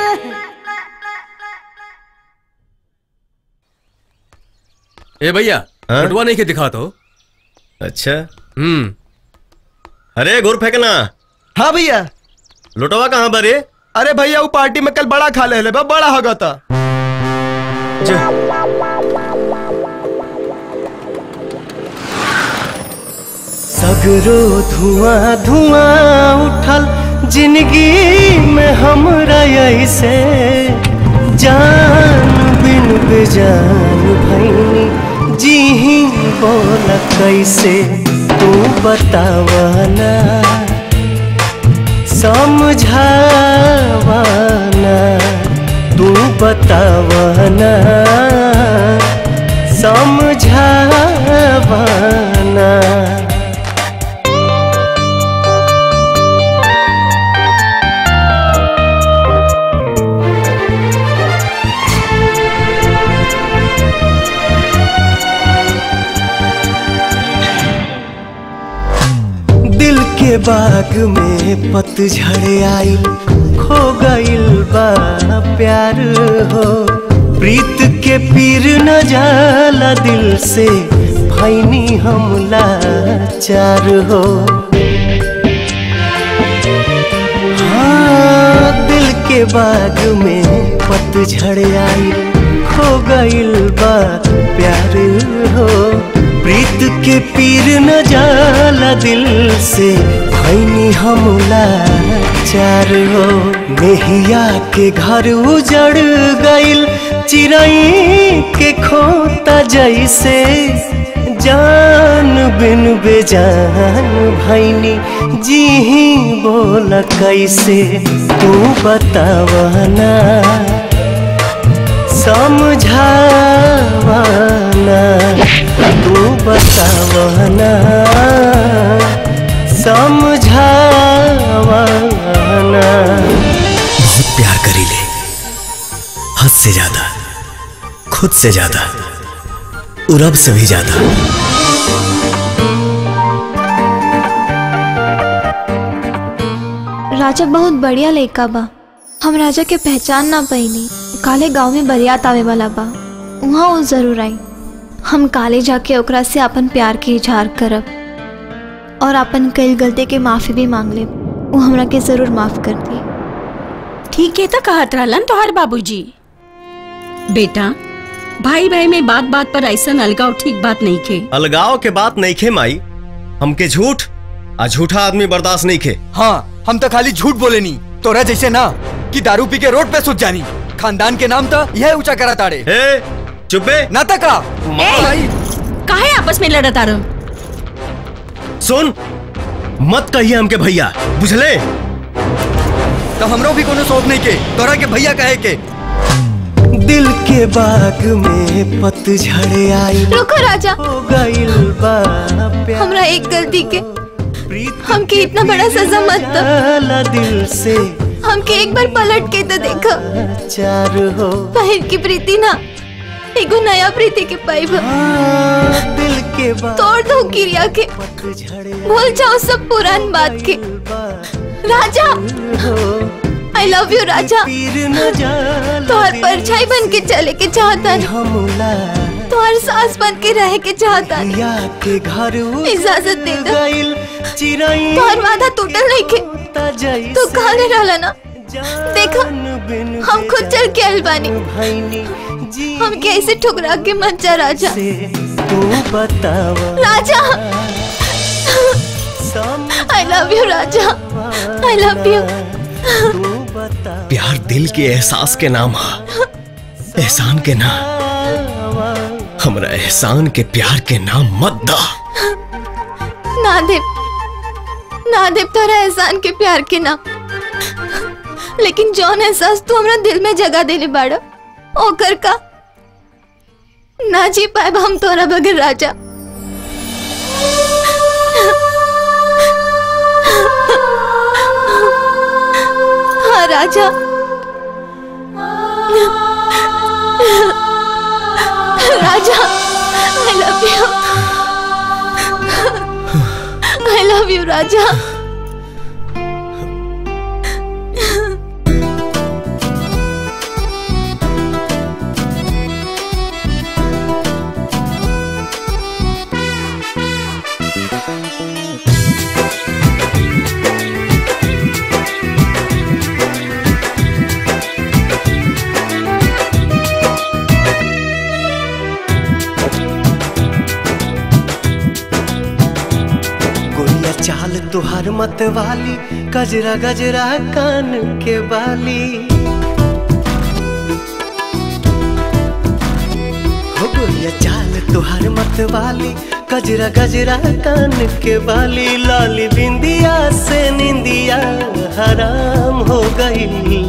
ए भैया बटुआ नहीं के दिखा तो अच्छा हम्म अरे घुर फेंकना हाँ भैया लुटवा कहाँ बरे अरे भैया वो पार्टी में कल बड़ा खा ले ले बा, बड़ा होगा था सगरो धुआं धुआं उठल जिंदगी में हमरा ऐसे जान बिन बेजान भैनी जी ही बोल कैसे तू बतावना समझावना तू बतावना समझावना दिल के बाग में पतझड़ आई खो गइल बा प्यार हो प्रीत के पीर न जाला दिल से भैनी हमला चार हो हाँ दिल के बाग में पतझड़ आई खो गइल बा प्यार हो प्रीत के पीर न जाला दिल से भैनी हमला चार हो मेहिया के घर उजड़ गइल चिड़ई के खोता जैसे जान बिन बेजान भैनी जी ही बोल कैसे तू बतावना समझावना तू बतावना समझावना बहुत प्यार करी ले हद से ज्यादा खुद से ज्यादा और अब से भी ज्यादा राजा बहुत बढ़िया लड़का बा हम राजा के पहचान ना पैनी काले गांव में बरियात आवे वाला बा वहाँ वो जरूर आई हम काले जाके ओकरा से अपन प्यार के इजहार करब और अपन कई गलती के माफी भी मांग ले वो हमरा के जरूर माफ कर दी ठीक है तो कहत रहलन तोहर बाबूजी बेटा भाई भाई में बात बात पर ऐसा अलगाव ठीक बात नहीं के अलगाव के बात नहीं खे माई हमके झूठ आ झूठा आदमी बर्दाश्त नहीं खे हाँ हम तो खाली झूठ बोले नहीं तोरा जैसे ना कि दारू पी के रोड पे सुत जानी खानदान के नाम तो यह ऊंचा करा ताड़े चुपे ना तका काहे आपस में लड़त आ रहो सुन मत कहिए हमके भैया बुझले तो हमरो भी कोनो शौक नहीं के तोरा के भैया कहे के दिल के बाग में पतझड़ आई रुको राजा हो गइल बा प्यार हमरा एक गलती के हमके इतना बड़ा सजा मत दो जाला दिल से हमके एक बार पलट के तो देखो चार हो पहिल की प्रीति ना एगो नया प्रीति के पाइब दिल के बाग तोड़ दो किरिया के भूल जाओ सब पुरान बात के राजा आई लव यू राजा तोहर परछाई बन के चले के चाहता तोहर सास बन के रह के चाहता के घर इजाजत दे दो चिड़ई तोहर वादा टूटल नहीं के तू कहले रहला ना देखो हम खुद चल के आइल बानी हम कैसे ठुकरा के मत जा राजा तू बतावा राजा आई लव यू राजा आई लव यू प्यार दिल के एहसास के नाम है एहसान के ना हमरा एहसान के प्यार के नाम मत दा ना देव ना देव तोरा एहसान के प्यार के नाम लेकिन जौन एहसास तू हमरा दिल में जगह देले बाड़ा ओकर का ना जी पाए हम तोरा बगैर राजा हाँ राजा राजा I love you I love you राजा चाल तुहार मत वाली गजरा गजरा कान के बाली हो गोरिया चाल तुहार मत वाली गजरा गजरा कान के बाली लाली बिंदिया से निंदिया हराम हो गई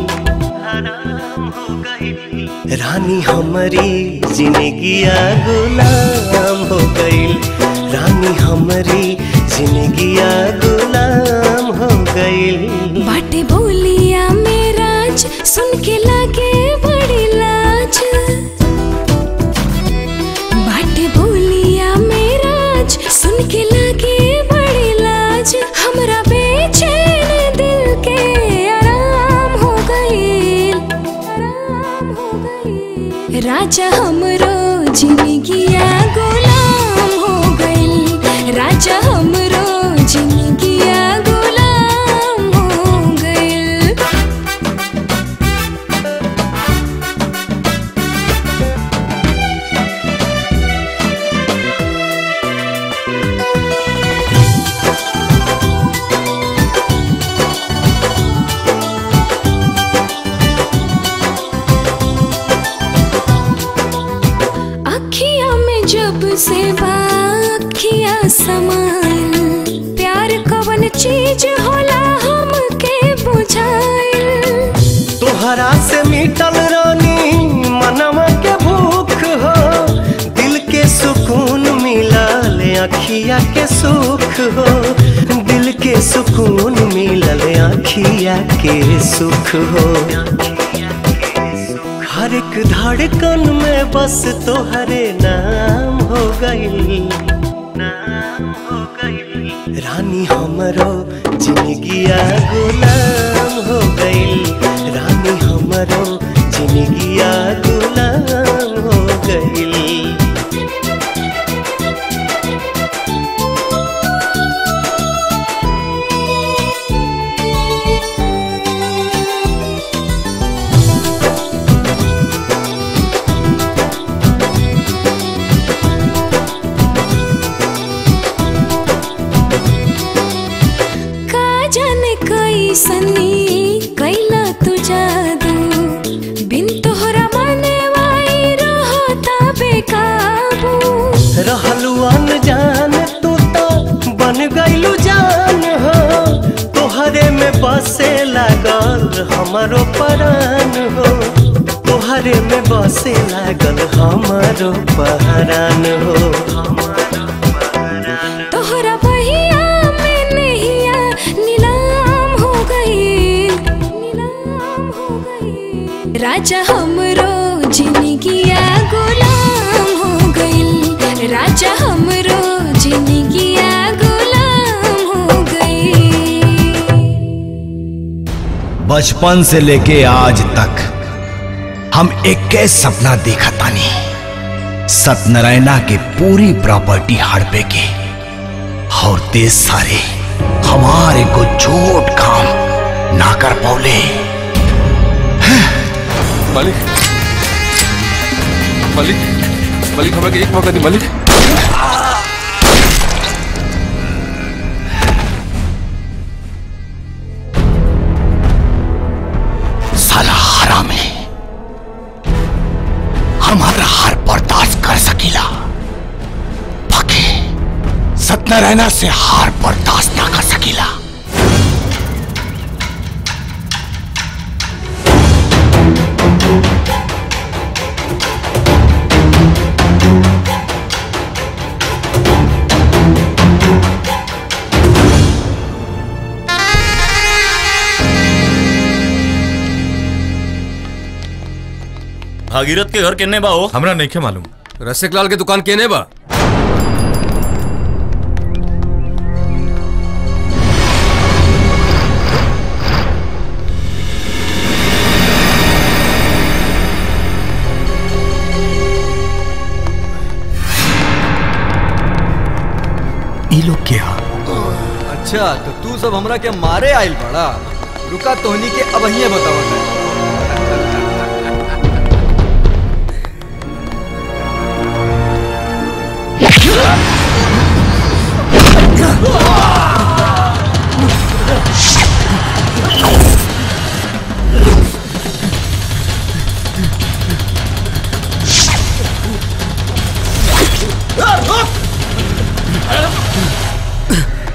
रानी हमारी जिंदगिया गुलाम हो गई रानी हमारी जिंदगिया गुलाम हो गई बाटे बोलिया मेराज सुन के लागे बड़ी लाज बाटे बोलिया मेराज सुन के लागे बड़ी लाज हमरा बेचैन दिल के आराम हो गई आराम हो गई राजा हमरो जिंदगिया गुलाम हो गई राजा हमरो जिंदगिया गुलाम हो गई अखिया में जब से बाखिया समाइल प्यार कवन चीज होला हमके बुझाइल तोहरा से मिटल रानी मनवा के भूख हो दिल के सुकून मिलल अखिया के सुख हो दिल के सुकून मिलल अखिया के सुख हो हर एक धड़कन में बस तोहरे नाम हो गई रानी हमरो जिंदगिया गुलाम हो गई रानी हमरो जिंदगिया गुलाम हो गई का जाने कैसनी कैला तू जादू बिन तोहरा मने वाई रहता बेकाबू रहलू अनजान तू तो बन गईलू जान हो तोहरे में बसे लागल हमारो परान हो तोहरे में बसे लागल हमारो पहरान हो तोहरा बहिया में नैया नीलाम हो गई नीलाम हो गई राजा हमरो जिंदगिया गुलाम हो गई राजा हमरो जिंदगिया गुलाम हो गई बचपन से लेके आज तक हम एक सपना देखा तानी सत्यनारायणा के पूरी प्रॉपर्टी हड़पे के और तेज सारे हमारे को छोट काम ना कर पौले मालिक मालिक मालिक हमें एक मौका दी मालिक साला हराम है हमारा हार बर्दाश्त कर सकीला बाकी सत्यनारायणा से हार बर्दाश्त ना कर सकीला भागीरथ के घर केने बा हो हमरा नहीं मालूम रसिक लाल के दुकान केने बा ई लोग क्या अच्छा तो तू सब हमरा के मारे आइल बड़ा रुका तोहनी के अब ही बतावा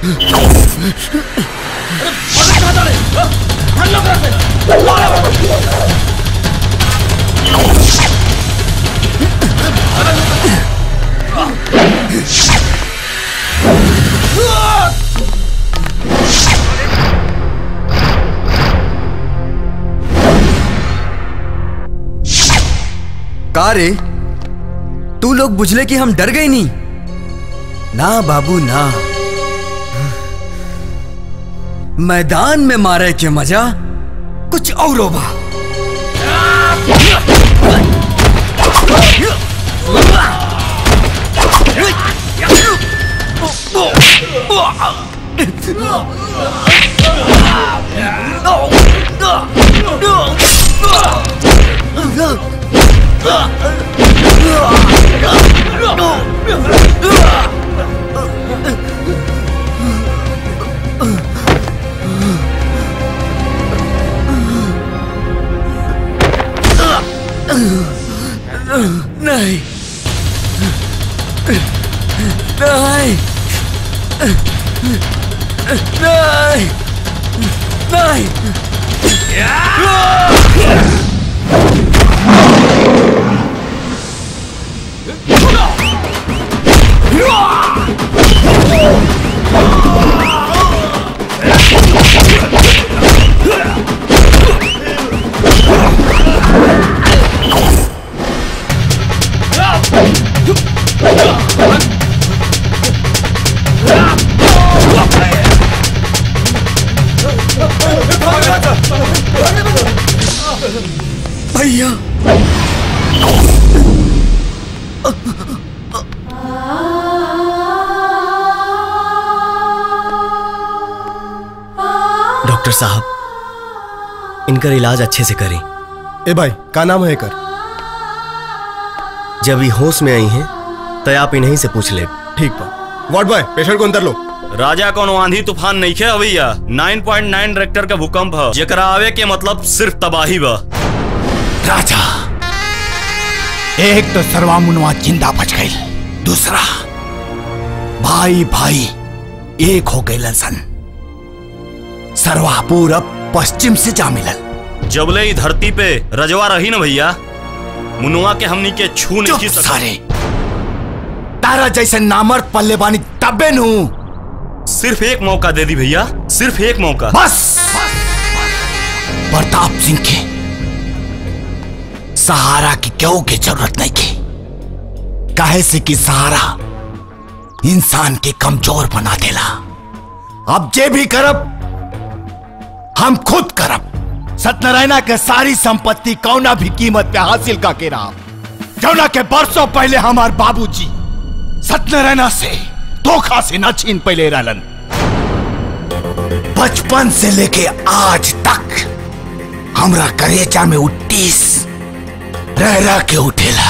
का रे तू लोग बुझले कि हम डर गए नहीं ना बाबू ना मैदान में मारे के मजा कुछ और बा नहीं नहीं नहीं नहीं भैया डॉक्टर साहब इनका इलाज अच्छे से करें ए भाई का नाम है कर जब ये होश में आई हैं तो आप इन्हीं से पूछ ले ठीक बा वार्ड बॉय पेशेंट को अंदर लो राजा कोनो आंधी तूफान नहीं खे भैया 9.9 रेक्टर का भूकंप है जेकरा आवे के मतलब सिर्फ तबाही बा राजा एक तो सरवा मुनवा जिंदा बच गई दूसरा भाई भाई एक हो गए सन सरवा पूरब पश्चिम से जा मिलल जबले ही धरती पे रजवा रही ना भैया मुनुआ के हमनी के छू नहीं चुप सकत। सारे तारा जैसे नामर्द पल्ले बानी तबे नू सिर्फ एक मौका दे दी भैया सिर्फ एक मौका बस प्रताप सिंह के सहारा की क्यों की जरूरत नहीं की काहे से कि सहारा इंसान के कमजोर बना देला अब जे भी करब हम खुद करब सत्यनारायणा के सारी संपत्ति कौना भी कीमत पे हासिल का के रहा जौना के बरसों पहले हमार बाबूजी सत्यनारायणा से धोखा से न छीन पहले रहलन बचपन से लेके आज तक हमरा करेचा में उट्टीस रह रह के उठेला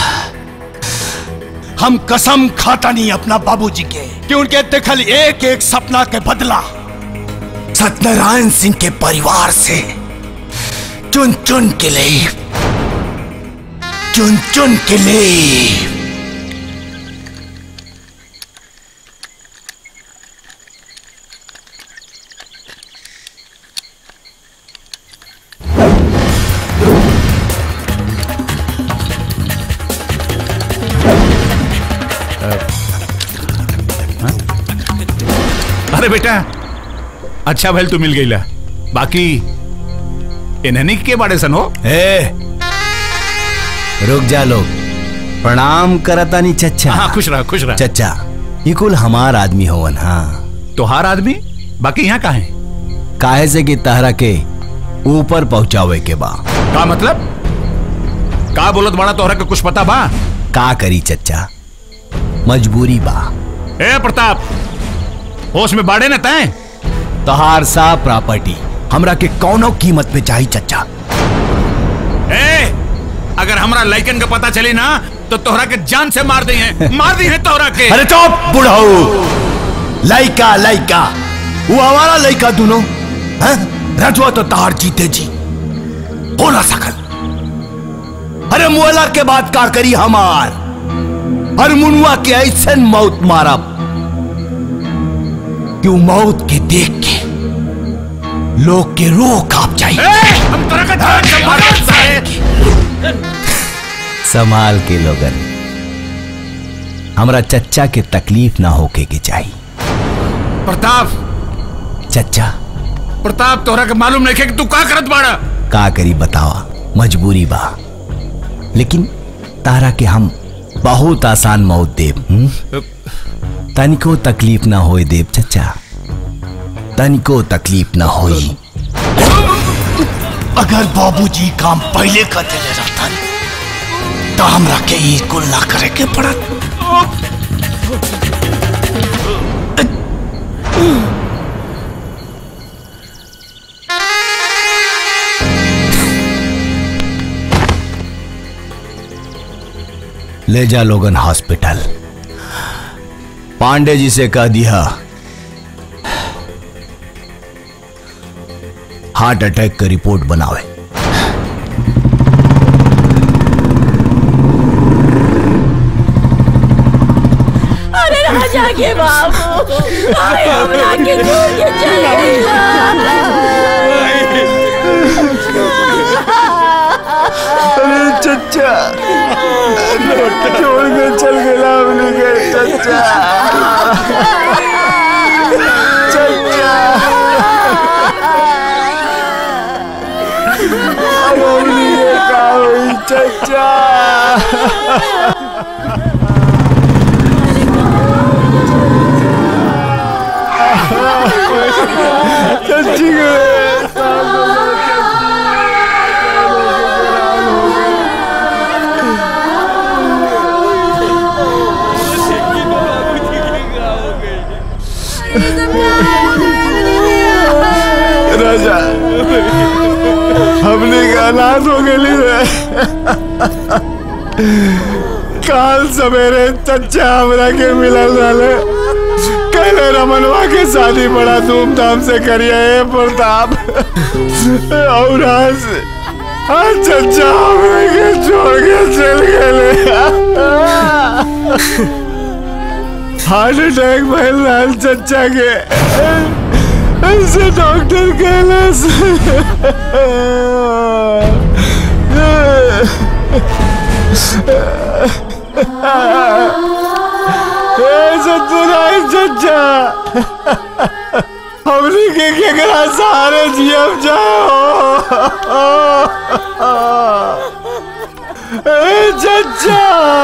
हम कसम खाता नहीं अपना बाबूजी के कि उनके देखल एक एक सपना के बदला सत्यनारायण सिंह के परिवार से चुन चुन के लिए चुन चुन के लिए अरे बेटा अच्छा भैल तू मिल गई ला बाकी इन्हनी के बारे सनो ए रुक जा लोग प्रणाम करता नहीं चच्चा हाँ खुश रहा खुश रहा चच्चा ये कुल हमार आदमी होवन हाँ तोहार आदमी बाकी यहाँ का है काहे से कि तहरा के ऊपर पहुंचावे के बा का मतलब का बोलत बड़ा तोहरा के कुछ पता बा का करी चच्चा मजबूरी बा ए प्रताप होश में बाड़े न तय तोहार सा प्रॉपर्टी हमरा के कौनो कीमत पे चाहिए चच्चा ए अगर हमरा लाइकन का पता चली ना तो तोहरा के जान से मार दी है मार दी है तोहरा के अरे चुप बुढ़ाऊ लइका लइका वो हमारा लइका दोनों हैं रजवा तो तार जीते जी हो ना सकल अरे मुअला के बाद का करी हमार हर मुनुआ के ऐसे मौत मारब कि उ मौत के देख के लोग के रूह कांप जाए हम तरह का जान संभाल के लोगन हमरा चच्चा के तकलीफ ना होके के चाहिए प्रताप चच्चा प्रताप तोहरा के मालूम नहीं है कि तू का करत बाड़ा का करी बतावा मजबूरी बा लेकिन तारा के हम बहुत आसान मौत देव हम्म? तनिको तकलीफ ना होए देव चच्चा तनिको तकलीफ ना होई अगर बाबूजी काम पहले कर देले रहतन तो हमरा के ई कुल ना करे के पड़त ले जा लोगन हॉस्पिटल पांडे जी से कह दिया हार्ट अटैक का रिपोर्ट बनावे अरे राजा के बाबू आए हमरा के छोड़ के चले अरे चच्चा छोड़ के चल गया हमने के चच्चा चच्चा अब हमने ये का हुई चच्चा चच्ची राजा हमने का अनाथ हो गई रे काल सवेरे चच्चा हमरा के मिलल रहे कल रमनवा के शादी बड़ा धूमधाम से करिए हे प्रताप और आज आज चच्चा हमरा के छोड़ के चल गए हार्ट अटैक भइल रहल चच्चा के ऐसे डॉक्टर कहले सतुराई चच्चा हमने के केकरा सहारे जियब जाओ ए चच्चा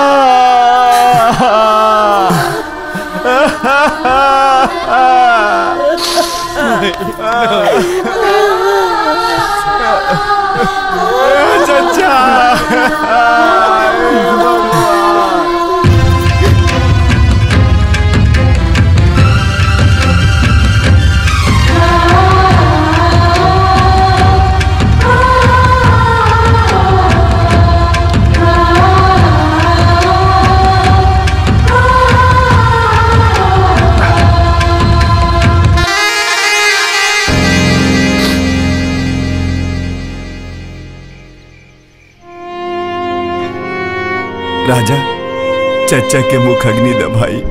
राजा चचा के मुख अग्नि दबाई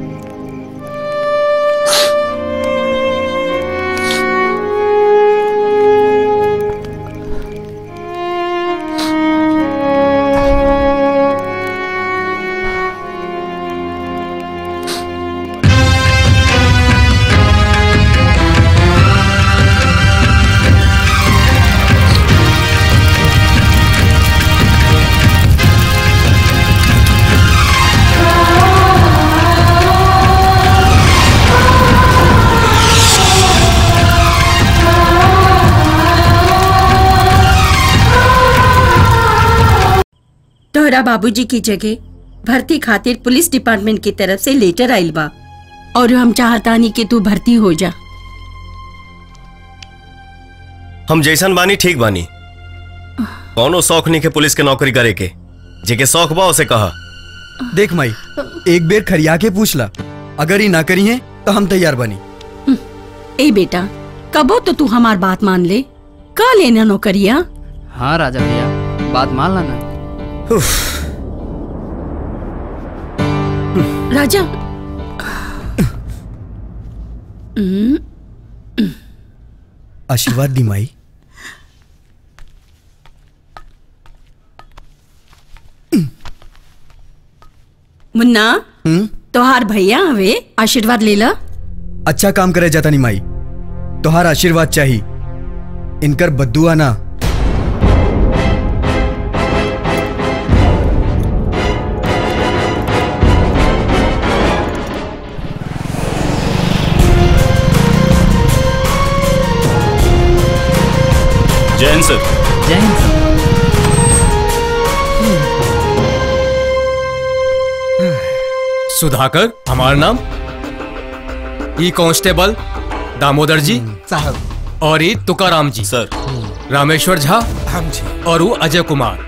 तोहरा बाबूजी की जगह भर्ती खातिर पुलिस डिपार्टमेंट की तरफ से लेटर आइल बा और हम चाहतानी कि तू भर्ती हो जा हम जैसन बानी ठीक बानी कौनो शौक नहीं के पुलिस के नौकरी करे के जेके शौक बा उसे कहा देख माई एक बेर खरिया के पूछ ला अगर ही ना करी है तो हम तैयार बनी ए बेटा कबो तो तू हमार बात मान ले का लेना नौकरिया हाँ राजा भैया बात मान लाना राजा आशीर्वाद दी माई मुन्ना तोहार भैया हवे आशीर्वाद ले ला अच्छा काम करे जाता नहीं माई तोहार आशीर्वाद चाहिए इनकर बद्दुआ ना जैन सर जैन सुधाकर हमारा नाम ई कांस्टेबल दामोदर जी साहब और ई तुकाराम जी सर रामेश्वर झा हम जी और वो अजय कुमार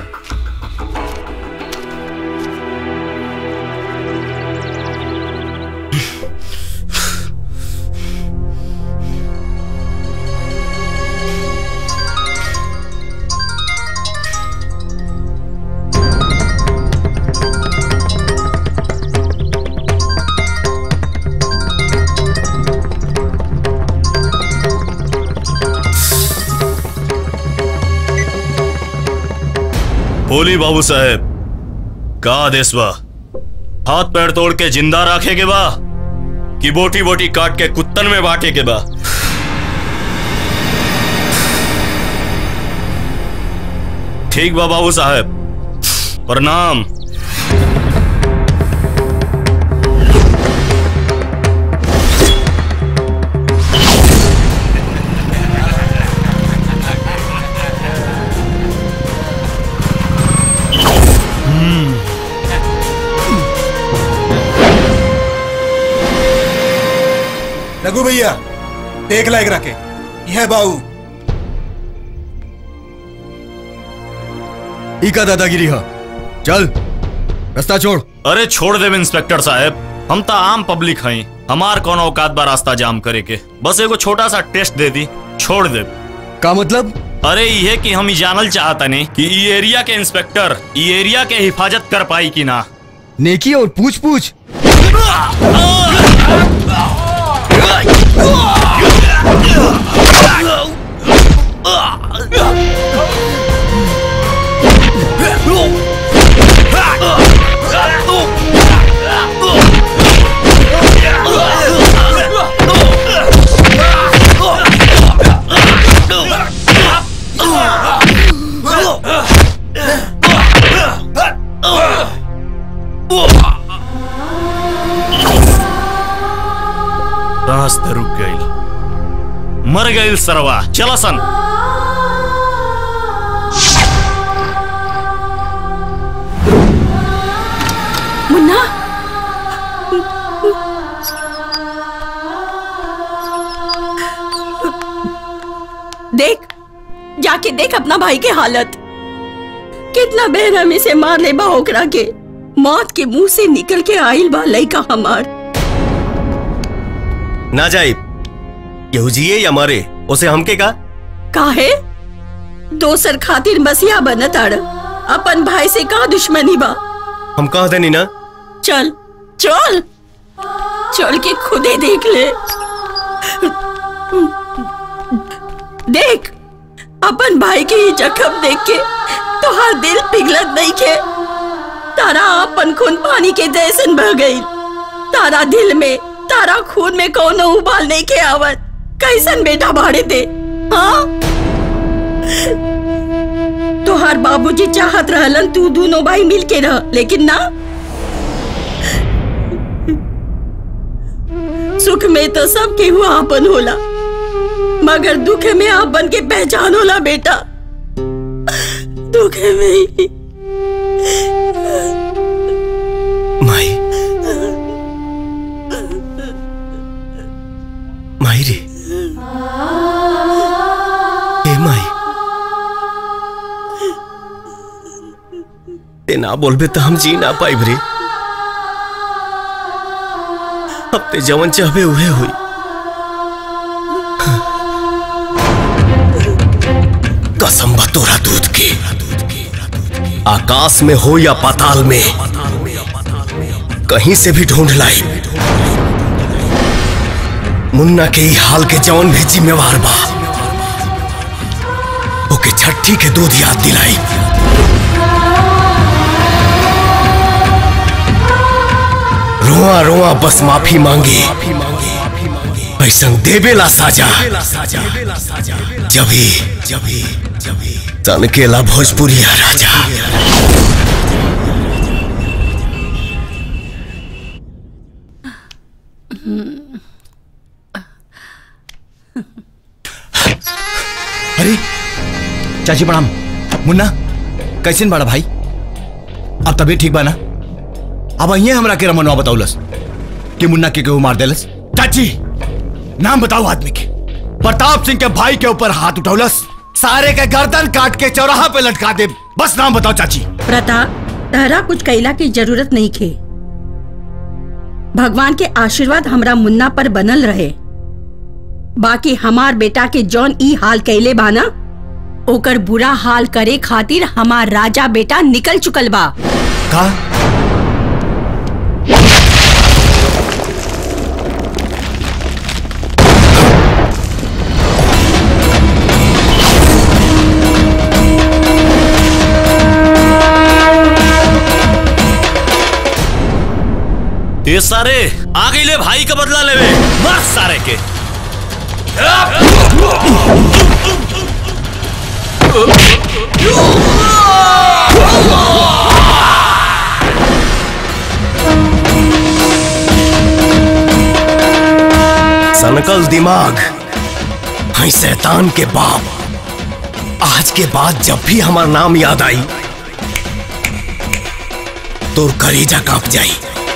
बोली बाबू साहेब का आदेश बा हाथ पैर तोड़ के जिंदा रखे के बा कि बोटी बोटी काट के कुत्तन में बांटे के बा ठीक बा बाबू साहेब प्रणाम रघु भैया देख लायक रखे यह बाऊ ई का दादागिरी है चल रास्ता छोड़ अरे छोड़ देव इंस्पेक्टर साहब हम तो आम पब्लिक हई हमार कौन औकात बा रास्ता जाम करे के बस एगो छोटा सा टेस्ट दे दी छोड़ दे का मतलब अरे ये कि हम ई जानल चाहता नहीं कि ई एरिया के इंस्पेक्टर ई एरिया के हिफाजत कर पाई कि ना नेकी और पूछ पूछ रास्ते रुक गई मर गई सरवा चला सन मुन्ना देख जाके देख अपना भाई के हालत कितना बेरहमी से मार ले बा ओकरा के मौत के मुंह से निकल के आइल बा लइका हमार ना जाए केहू जिए या मरे उसे हमके का काहे दोसर खातिर मसीहा बनत आड़ अपन भाई से का दुश्मनी बा हम कह देनी ना चल चल चल के खुदे देख ले देख अपन भाई के ये जख्म देख के तोहार दिल पिघलत नहीं के तारा अपन खून पानी के जैसन बह गई तारा दिल में तारा खून में कोनो उबाल नहीं के आवत कैसन बेटा भाड़े दे हाँ तोहार बाबूजी चाहत रहलन तू दोनों भाई मिल के रह लेकिन ना सुख में तो सब केहू आपन होला मगर दुख में आपन के पहचान होला बेटा दुख में ही माई माई रे ए माई ते ना बोलबे तो हम जी ना पाइब रे अब ते जवन चाहबे उहे हुई कसम बा तोरा दूध की आकाश में हो या पाताल में कहीं से भी ढूंढ लाई मुन्ना के ई हाल के जौन भी जिम्मेवार बा ओके छठी के दूध याद दिलाई रोआ रोआ बस माफी मांगी ऐसा देवेला साजा जभी जभी जभी तनकेला भोजपुरिया राजा अरे चाची प्रणाम मुन्ना कैसन बड़ा भाई अब तबीयत ठीक बा ना अब अहिए हमरा के रमनवा बताउलस कि मुन्ना के केहू मार देलस चाची नाम बताओ आदमी के प्रताप सिंह के भाई के ऊपर हाथ उठौलस सारे के गर्दन काट के चौराहा पे लटका दे बस नाम बताओ चाची प्रताप तहरा कुछ कैला की जरूरत नहीं खे भगवान के आशीर्वाद हमरा मुन्ना पर बनल रहे बाकी हमार बेटा के जौन ई हाल कैले बाना ओकर बुरा हाल करे खातिर हमार राजा बेटा निकल चुकल बा का ये सारे आ गई ले भाई का बदला लेवे मार सारे के सनकल दिमाग है शैतान के बाप आज के बाद जब भी हमारा नाम याद आई तो कलेजा कांप जाई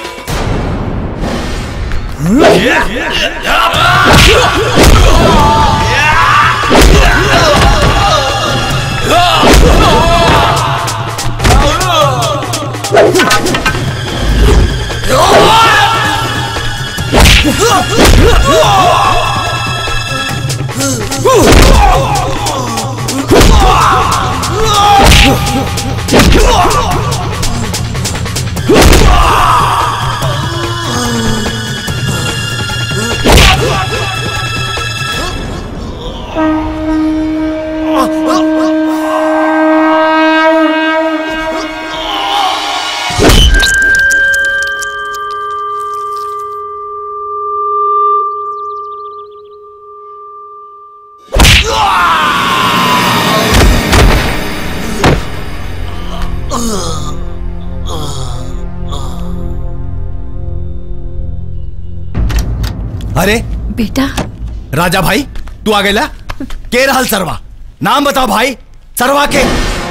अरे बेटा राजा भाई तू आ गया के रहल सरवा नाम बताओ भाई सरवा के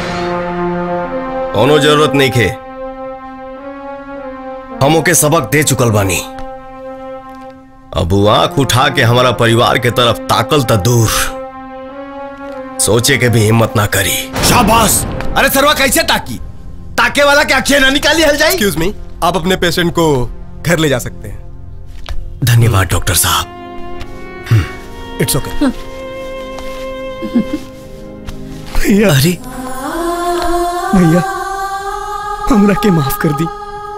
कोनो जरूरत नहीं खे हम ओके सबक दे चुकल बानी अब वो आंख उठा के हमारा परिवार के तरफ ताकल त दूर सोचे के भी हिम्मत ना करी शाबाश अरे सरवा कैसे ताकी ताके वाला के अक्षय ना निकाली हल जाए एक्सक्यूज मी आप अपने पेशेंट को घर ले जा सकते हैं धन्यवाद डॉक्टर साहब इट्स ओके भैया अरे भैया हमरा के माफ कर दी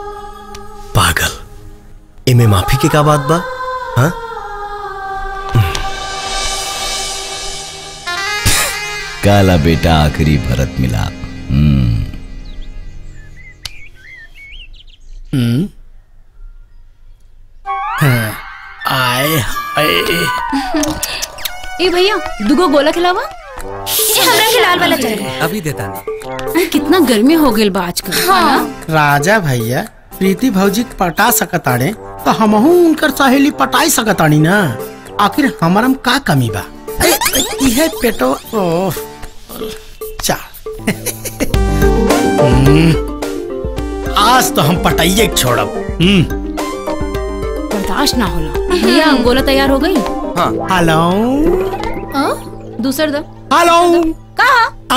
पागल इमे माफी के का बात बा हाँ काला बेटा आखिरी भरत मिलाप हम्म हम्म हाँ, आए हाय ए भैया दुगो गोला खिलावा ए हमरा के लाल वाला चाहिए अभी देता नहीं कितना गर्मी हो गेल बा आजकल हाँ राजा भैया प्रीति भौजी के पटा सकताड़े तो हमहू उनकर सहेली पटाई सकतानी ना आखिर हमारा में का कमी बा ए, ए, इहे पेटो ओह चा हम्म, आज तो हम पटाइए के छोड़ब हम्म बर्दाश्त ना होला भैया गोला तैयार हो गई हेलो दूसर दो हेलो कहा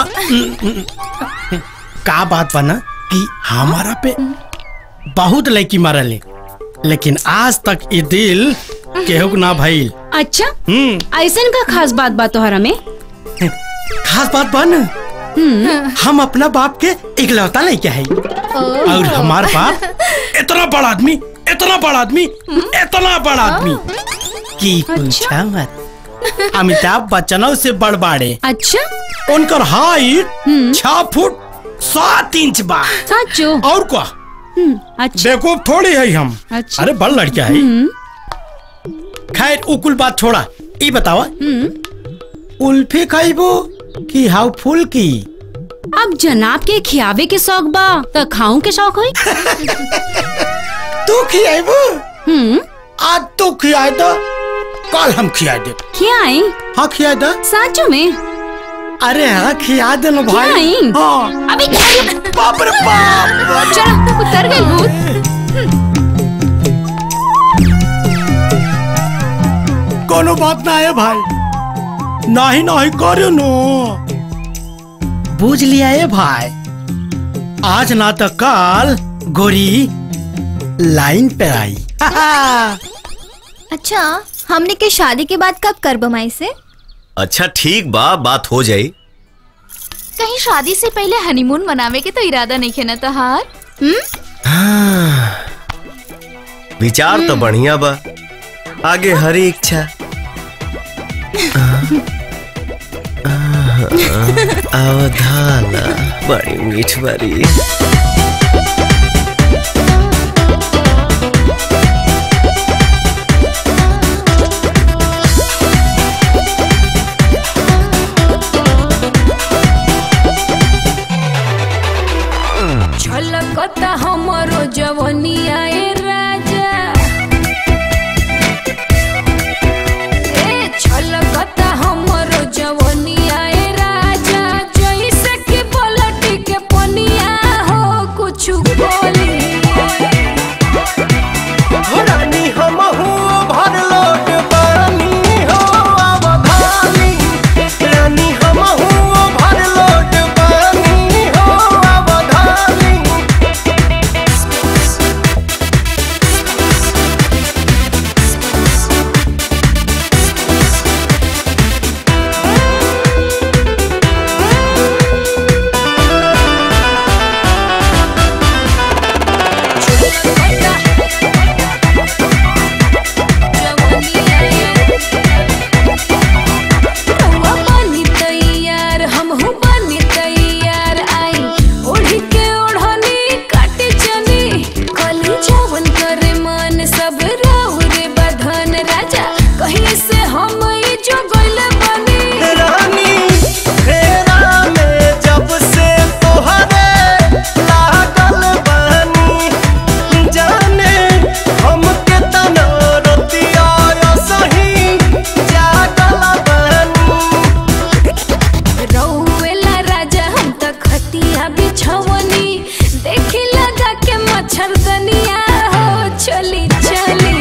का बात बना कि हमारा पे बहुत लड़की मारले लेकिन आज तक ये दिल केहू के ना भइल अच्छा हम्म ऐसन का खास बात बा तोहरा में खास बात बन हम अपना बाप के इकलौता लड़का है और हमार बाप इतना बड़ा आदमी इतना बड़ा आदमी इतना बड़ा आदमी की पूछा मत अमिताभ बच्चनों से बड़बाड़े अच्छा उनकर हाइट छह फुट सात इंच बा सचो और क्या अच्छा देखो थोड़ी है हम अच्छा। अरे बड़ लड़का है खैर उकुल बात छोड़ा ई बतावा उल्फी खाइबो कि हाउ फुल की अब जनाब के खियावे के शौक बा त खाऊं के शौक होई तू खियाइबो हम्म आज तू खियाए दो कल हम खिया दे खियाई हाँ खिया दो साचो में अरे हाँ खिया दे लो भाई खियाई हाँ अभी बाप रे बाप चलो उतर गई भूत कोनो बात ना है भाई नहीं नहीं करो नो बुझ लिया है भाई आज ना तो कल गोरी लाइन पे आई अच्छा हमने के शादी के बाद कब कर बमाई से अच्छा ठीक बा बात हो जाई कहीं शादी से पहले हनीमून मनावे के तो इरादा नहीं खेना तहार हाँ, विचार तो बढ़िया बा आगे हरी इच्छा अवधाला बड़ी मीठ बड़ी छलकता हमरो जवनिया ए राजा ए छलकता हमरो जवनिया ए राजा जैसे कि पलटी के पनिया हो कुछ बोली रानी हम भर लोट पानी हो अवधानी रानी हम भर लोट पानी हो अवधानी रउआ बनी तैयार हमहू बनी तैयार आई ओढ़ी के ओढ़नी काट चनी कली जवन करे मन सब राहु रे बधन राजा कहीं से हम ई जो गइल बनी रानी फेरा में जब से तोहरे लागल बानी जाने हमके तना रतिया सही जागल बानी रउएला राजा हम त खतिया बिछवनी देखी लगा के मच्छरदनिया हो चली चली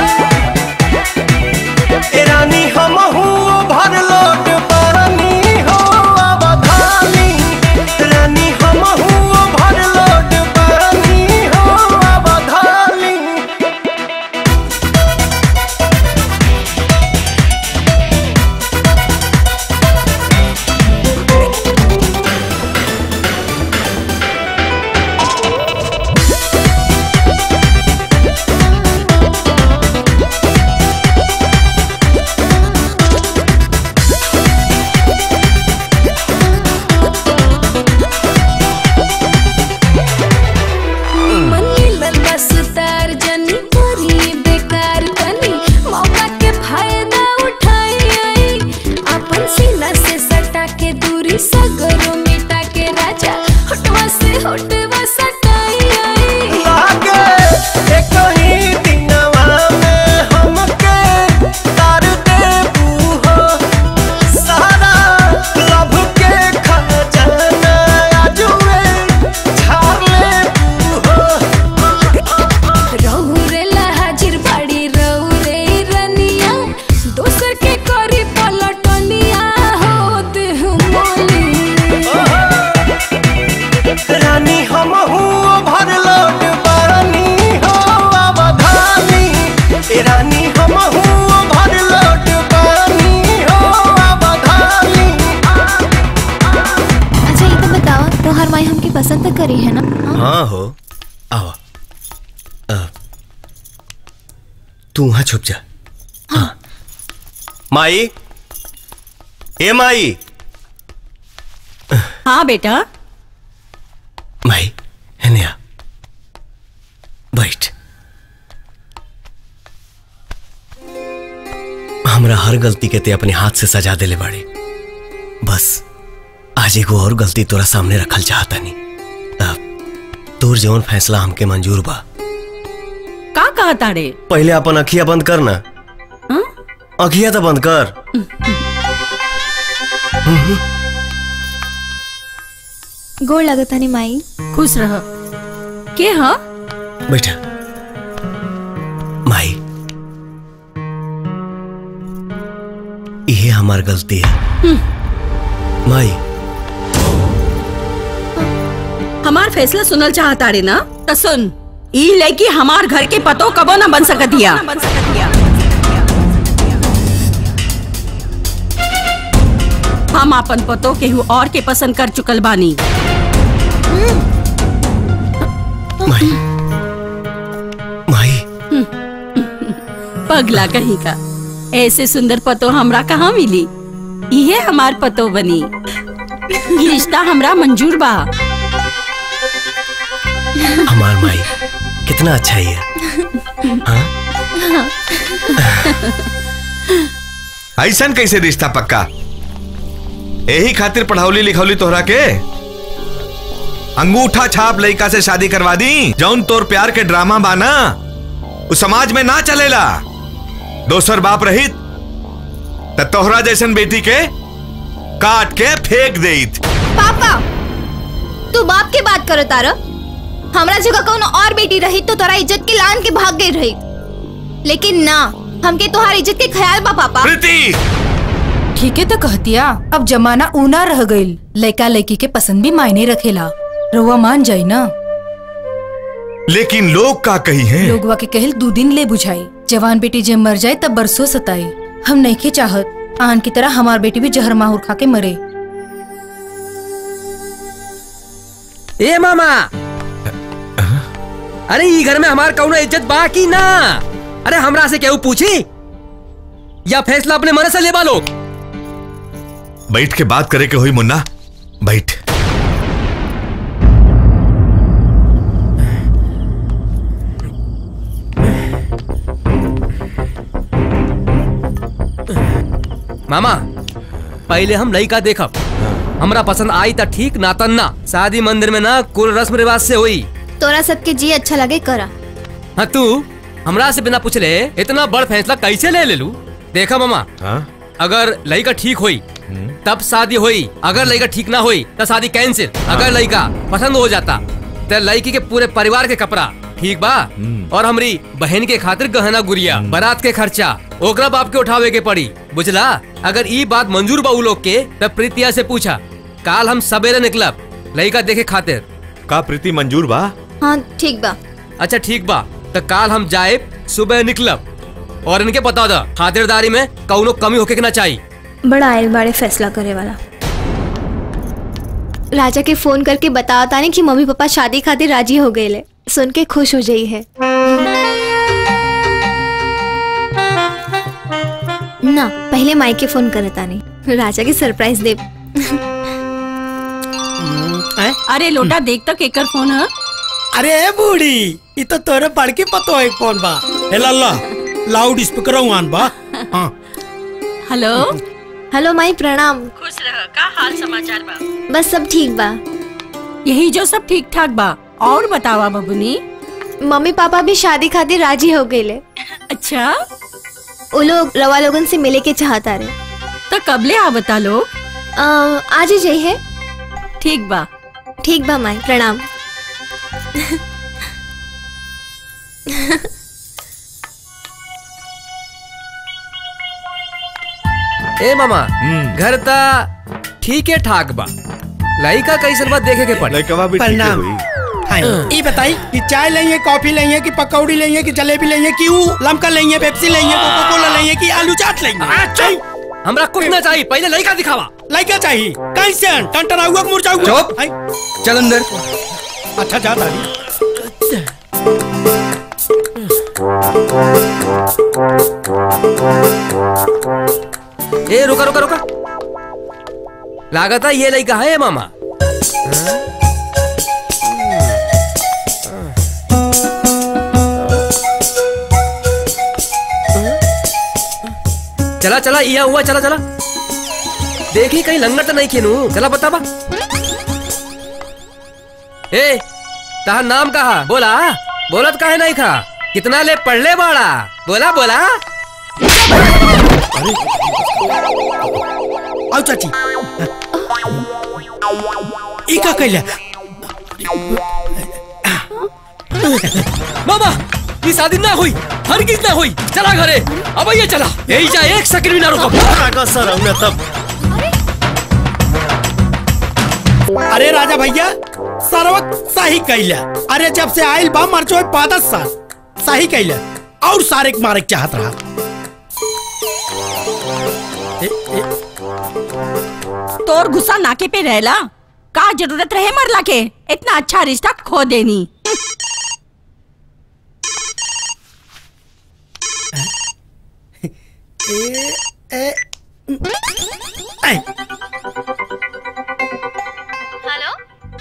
ए रानी हम भर लोट पानी हो अवधानी रानी हम भर लोट पानी हो अवधानी मनी बस तार जनी करी बेकार कनी मौका के फायदा उठाई आई अपन सीना से सटा के दूरी सगरो मिटा के राजा होटवा से होटवा सटाई आई लागे एक ही दिनवा में हमके तार देबू हो सारा लभ के खजाना आजुए झाड़ लेबू हो रहू रे हाजिर बाड़ी रहू रे रनिया दोसर के करी पलटनिया हो देह मोली रानी हम भर लोट बानी हो अवधानी ए रानी हम भर लोट बानी हो अवधानी अच्छा ये तो बताओ तोहर माई हमके पसंद तो करी है ना हाँ हो आओ अ, तू वहां छुप जा हाँ माई ए माई हाँ बेटा माई है निया बैठ हमरा हर गलती के ते अपने हाथ से सजा देले बाड़ी बस आज एगो और गलती तोरा सामने रखल चाहता नहीं अब तोर जौन फैसला हमके मंजूर बा का कहा तारे पहले अपन अखिया बंद कर ना अखिया तो बंद कर गोड़ लगता नहीं माई खुश रह के हाँ बैठा माई ये हमार गलती है माई हमार फैसला सुनल चाहता रे ना तो सुन ई लड़की हमार घर के पतो कबो ना बन सकतिया हम अपन पतो केहू और के पसंद कर चुकल बानी माई माई पगला कहीं का ऐसे सुंदर पतो हमरा कहाँ मिली इहे हमार पतो बनी ई रिश्ता हमरा मंजूर बा हमार माई कितना अच्छा ही है ऐसन कैसे रिश्ता पक्का यही खातिर पढ़ौली लिखौली तोहरा के अंगूठा छाप लड़का से शादी करवा दी जौन तोर प्यार के ड्रामा बाना उस समाज में ना चलेला दोसर बाप रहित त तोहरा जैसन बेटी के काट के फेंक देत पापा तू बाप के बात करो तारा हमरा जगह कौन और बेटी रही तो तोरा इज्जत के लान के भाग गई रही लेकिन ना हमके तोहार इज्जत के ख्याल बा पापा ठीक है तो कहतिया अब जमाना ऊना रह गईल लड़का लड़की के पसंद भी मायने रखेला रउआ मान जाई ना लेकिन लोग का कही है लोगवा के कहल दो दिन ले बुझाई जवान बेटी जब मर जाए तब बरसों सताई हम नहीं के चाहत आन की तरह हमार बेटी भी जहर माहौर खा के मरे ए मामा अरे ई घर में हमार कौनो इज्जत बा की ना अरे हमरा से केहू पूछी या फैसला अपने मन से लेबा लोग बैठ के बात करे के हुई मुन्ना बैठ मामा पहले हम लड़का देखब हमरा पसंद आई त ठीक ना तन ना शादी मंदिर में ना कुल रस्म रिवाज से हुई तोरा सबके जी अच्छा लगे करा हाँ तू हमरा से बिना पूछले इतना बड़ फैसला कैसे ले ले लू देखा मामा अगर लड़का ठीक हुई तब शादी हुई अगर लड़का ठीक ना हुई तो शादी कैंसिल अगर लड़का पसंद हो जाता तो लड़की के पूरे परिवार के कपड़ा ठीक बा और हमारी बहन के खातिर गहना गुड़िया बारात के खर्चा ओकरा बाप के उठावे के पड़ी बुझला अगर ई बात मंजूर बा उ लोग के तब प्रीतिया से पूछा काल हम सवेरे निकलब लड़का देखे खातिर का प्रीति मंजूर बा हाँ ठीक बा अच्छा ठीक बा तो काल हम जाए सुबह निकलब और इनके बता दा खातिरदारी में कौनो कमी होके के ना चाहिए बड़ा आयल बाड़े फैसला करे वाला राजा के फोन करके बताओ तानी कि मम्मी पापा शादी खातिर राजी हो गए ले सुन के खुश हो जाई है ना पहले माई के फोन करे तानी राजा के सरप्राइज दे अरे लोटा देख तक एकर फोन है अरे ए बूढ़ी ये तो तोरे बड़की पतो है कौन बा हे लल्ला लाउड स्पीकर आन बा हाँ हेलो हेलो माई प्रणाम खुश रह का हाल समाचार बा बस सब ठीक बा यही जो सब ठीक ठाक बा और बतावा बबुनी मम्मी पापा भी शादी खातिर राजी हो गए ले अच्छा वो लोग रवा लोगन से मिले के चाहता रहे तो कबले आ बता लोग आज ही जाइए ठीक बा ठीक बा माई प्रणाम ए मामा घर ता ठीक है ठाक बा लड़का कैसन बात देखे के पड़े लड़का भी प्रणाम हाँ, ये बताई कि चाय लेंगे कॉफी लेंगे कि पकौड़ी लेंगे कि जलेबी लेंगे कि ऊ लमका लेंगे पेप्सी लेंगे कोको कोला लेंगे कि आलू चाट लेंगे हमरा कुछ ना चाहिए पहले लड़का दिखावा लड़का चाहिए कैसे टंटन आऊगा मुरझा चुप चल अंदर अच्छा जा दादी ए रुका रुका रुका लागत है ये लड़का है मामा चला चला यह हुआ चला चला देखी कहीं लंगर तो नहीं खेनू चला बता बा ए ताहा नाम कहा बोला बोलत काहे नहीं खा कितना ले पढ़ ले बाड़ा बोला बोला आओ चाची ई का कैला मामा ये शादी ना हुई हरगिज ना हुई चला घरे अब ये चला यही जा एक सेकंड भी ना रुको सर हमने तब अरे राजा भैया सर्वक सही कैला अरे जब से आइल बा मरचो पादस साल सही कैला और सारे के मारे के चाहत रहा तोर गुस्सा नाके पे रहला का जरूरत रहे मरला के इतना अच्छा रिश्ता खो देनी हेलो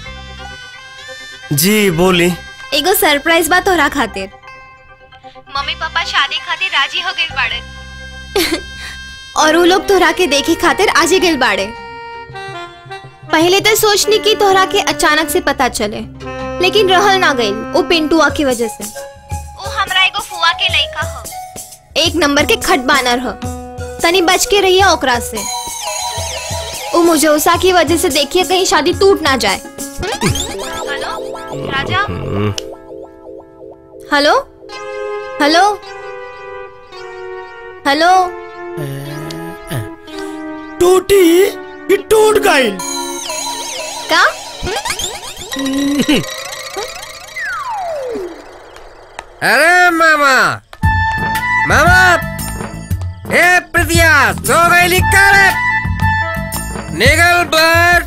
जी बोली एगो सरप्राइज बा तोहरा खातिर मम्मी पापा शादी खातिर राजी हो गइल बाड़े और वो लोग तोहरा के देखे खातिर आज ही गइल बाड़े पहले तो सोचनी कि तोहरा के अचानक से पता चले लेकिन रहल ना गइल वो पिंटुआ की वजह से वो हमरा एगो फुआ के लइका हो एक नंबर के खट बानर हो तनी बच के रहिए ओकरा से वो मुझे की वजह से देखिए कहीं शादी टूट ना जाए हेलो राजा हेलो हेलो हेलो टूटी ये टूट गई का अरे मामा मामा हे प्रिया सो गई लिखा रे निकल बर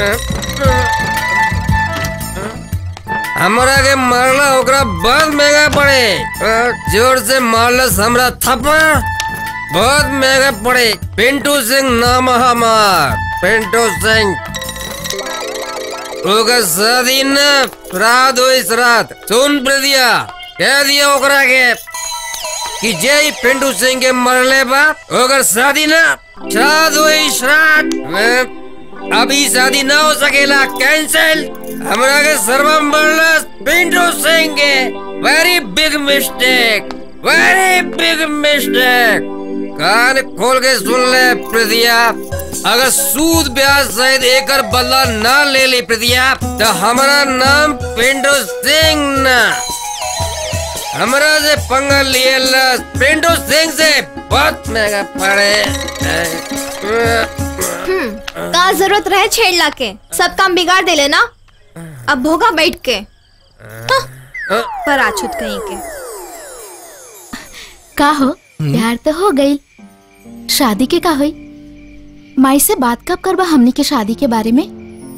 हमरा के मारला ओकरा बहुत महंगा पड़े अ, जोर से मारला हमरा थप्पड़ बहुत महंगा पड़े पिंटू सिंह नाम है हमार पिंटू सिंह ओकर शादी न श्राद्ध हुई श्राद्ध सुन प्रदिया कह दिया ओकरा के कि जय पिंटू सिंह के मरले बा ओकर शादी न श्राद्ध हुई श्राद्ध अ, अभी शादी ना हो सकेला कैंसिल हमरा के सर्वम मरला पिंटू सिंह के very big mistake very big mistake कान खोल के सुन ले प्रदिया अगर सूद ब्याज सहित एकर बदला ना ले ली प्रदिया तो हमारा नाम पिंटू सिंह ना हमरा से पंगा लिए ला पिंटू सिंह से बहुत महंगा पड़े हम्म, का जरूरत रहे छेड़ला के सब काम बिगाड़ दे लेना अब भोगा बैठ के हाँ, पर आछुत कहीं के का हो प्यार तो हो गई शादी के का हुई माई से बात कब करबा हमनी के शादी के बारे में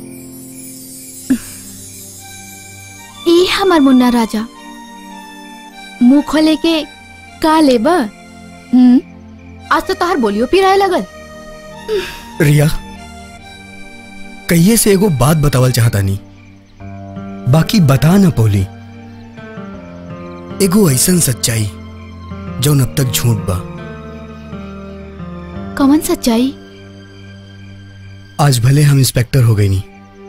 ई हमर मुन्ना राजा मुंह खोले के का लेब हम्म आज तो तोहर बोलियो पिराए लगल रिया कहिए से एगो बात बतावल चाहता नहीं बाकी बता ना पोली एगो ऐसन सच्चाई जौन अब तक झूठ बा कौन सच्चाई आज भले हम इंस्पेक्टर हो गई नहीं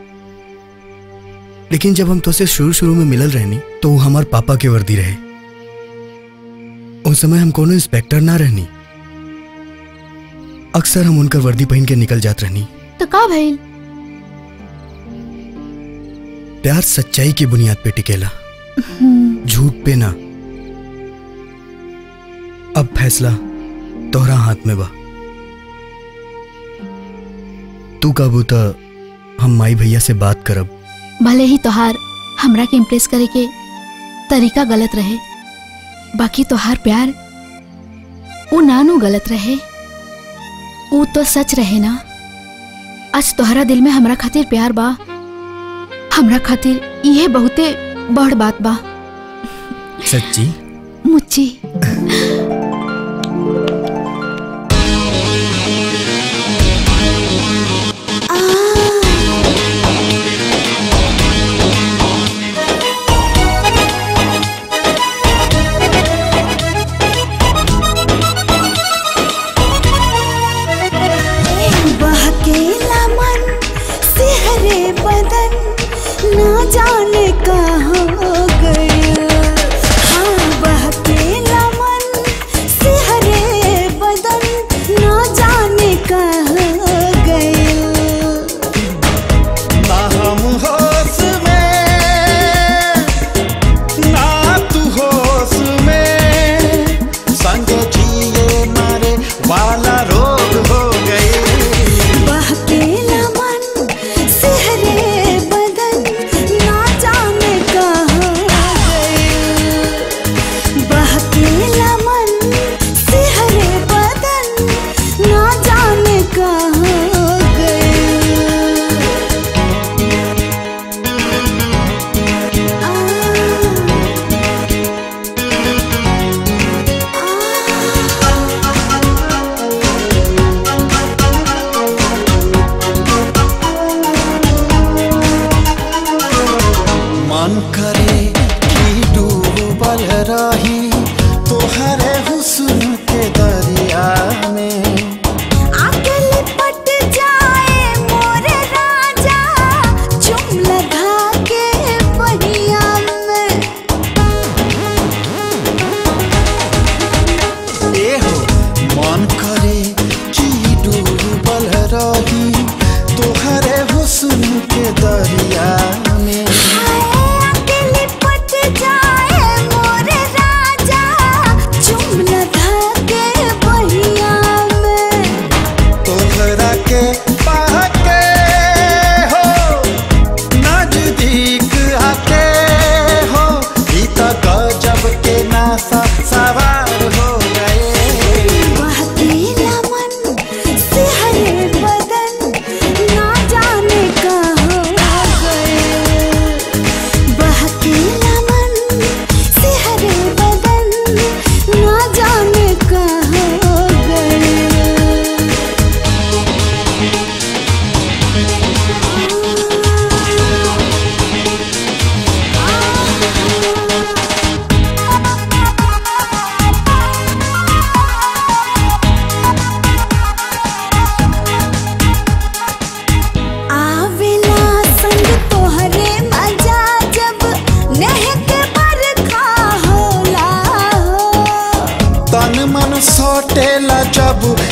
लेकिन जब हम तुझसे शुरू शुरू में मिलल रहनी तो वो हमार पापा के वर्दी रहे उस समय हम कोनो इंस्पेक्टर ना रहनी अक्सर हम उनकर वर्दी पहन के निकल जात रहनी तो का भइल प्यार सच्चाई की बुनियाद पे टिकेला झूठ पे ना अब फैसला तोहरा हाथ में बा तू काबू तो हम माई भैया से बात करब भले ही तोहार हमरा के इम्प्रेस करे के तरीका गलत रहे बाकी तोहार प्यार वो नानू गलत रहे वो तो सच रहे ना आज तोहरा दिल में हमरा खातिर प्यार बा हमरा खातिर ये बहुते बड़ बात बा सच्ची मुच्ची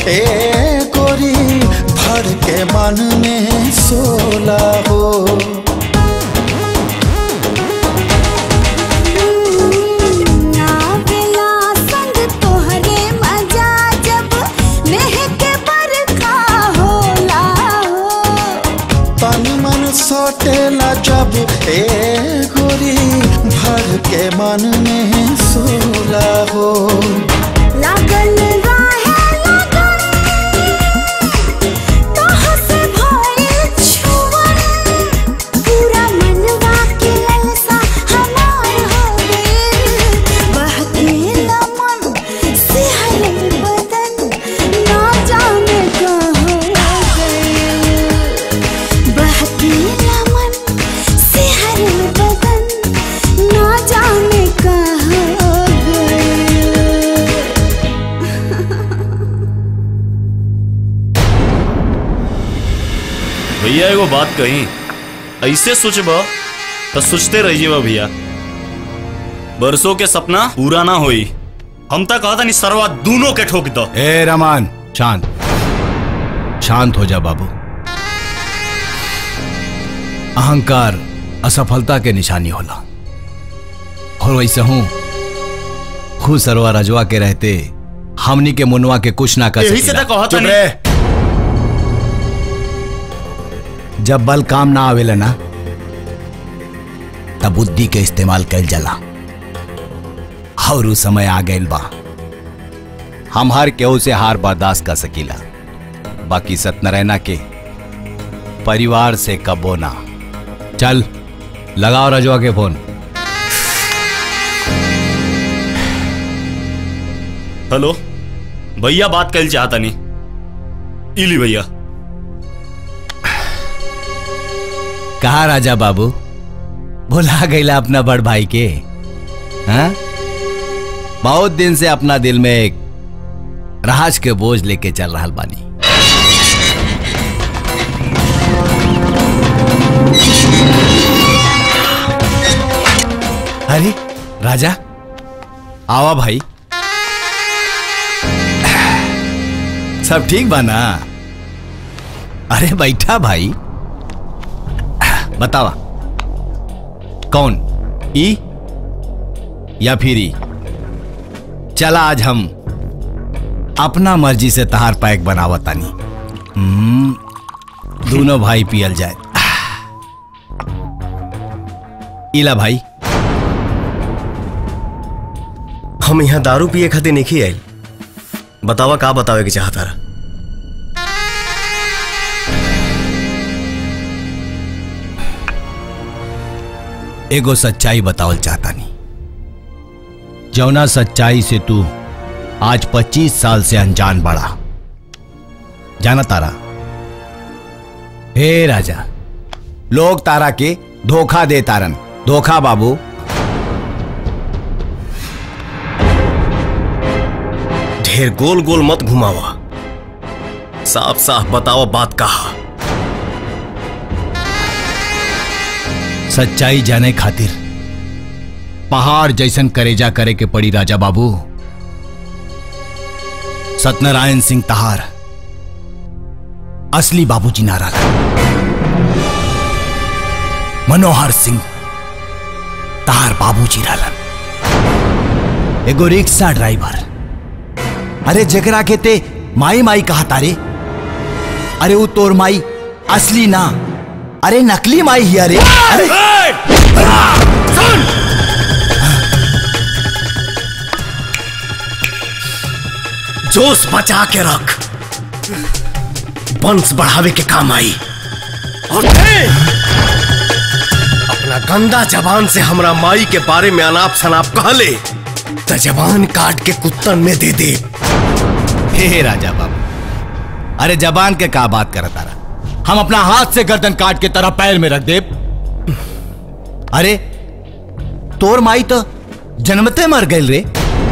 ए गोरी भर के मन में सोला हो आवेला संग तोहरे मजा जब महके बरखा होला हो तन मन सोटेला जब ए गोरी भर के मन में सोला हो लागल राहे लगन तोह से भइल छुअन पूरा मनवा के ललसा हमार हो गइल बहकेला मन सिहरल बदन ना जाने कहाँ गइल बहकेला मन सिहरल बदन ना जाने कहाँ गइल भैया एगो बात कही ऐसे सोचब तो सोचते रहिए भैया बरसों के सपना पूरा ना होई हम तक कहता नहीं सरवा दोनों के ठोक दो ए रमान शांत शांत हो जा बाबू अहंकार असफलता के निशानी होला और वैसे हूं खुद सरवा रजवा के रहते हमनी के मुनवा के कुछ ना कर यही से सकेला। तो कहता चुप नहीं। रहे। जब बल काम ना आवेला ना तब बुद्धि के इस्तेमाल कैल जाला और उ समय आ गइल बा हम हर केहू से हार बर्दाश्त कर सकीला बाकी सत्यनारायणा के परिवार से कबो ना चल लगाओ रजवा के फोन हेलो भैया बात कर चाहता नहीं इली भैया कहा राजा बाबू भुला गईला अपना बड़ भाई के हाँ? बहुत दिन से अपना दिल में एक राज के बोझ लेके चल रहा बानी अरे राजा आवा भाई सब ठीक बा ना अरे बैठा भाई बतावा कौन ई या फिर ई चला आज हम अपना मर्जी से तहार पैक बनावतानी हम्म, दोनों भाई पियल जाए इला भाई हम यहाँ दारू पिए खातिर नहीं आयल बतावा का बतावे के चाहता रहा एगो सच्चाई बतावल चाहता नहीं जौना सच्चाई से तू आज 25 साल से अनजान बड़ा जाना तारा हे राजा लोग तारा के धोखा दे तारन धोखा बाबू ढेर गोल गोल मत घुमावा साफ साफ बतावा बात कहा सच्चाई जाने खातिर पहाड़ जैसन करेजा करे के पड़ी राजा बाबू सत्यनारायण सिंह तहार असली बाबूजी नारा मनोहर सिंह तहार बाबूजी रहलन एगो रिक्शा ड्राइवर अरे जकरा के ते माई माई कहा तारे अरे वो तोर माई असली ना अरे नकली माई ही अरे अरे जोश बचा के रख वंश बढ़ावे के काम आई और थे अपना गंदा जबान से हमरा माई के बारे में अनाप शनाप कहले तो जबान काट के कुत्तन में दे दे हे हे राजा बाबू अरे जबान के का बात करता रहा हम अपना हाथ से गर्दन काट के तरह पैर में रख दे अरे तोर माई तो जन्मते मर गई रे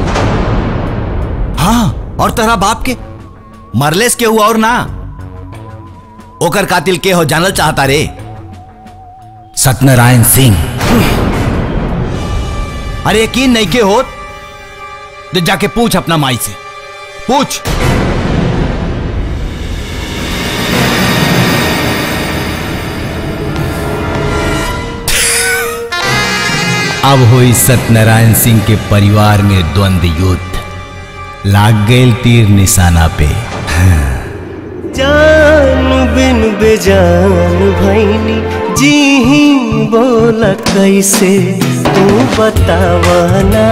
हाँ और तेरा बाप के मरलेस के हुआ और ना ओकर कातिल के हो जानल चाहता रे सत्यनारायण सिंह अरे यकीन नहीं के हो तो जाके पूछ अपना माई से पूछ अब हुई सत्यनारायण सिंह के परिवार में द्वंद्व युद्ध लाग गए तीर निशाना पे जान बिन बेजान भैनी जी ही बोला कैसे तू बतावाना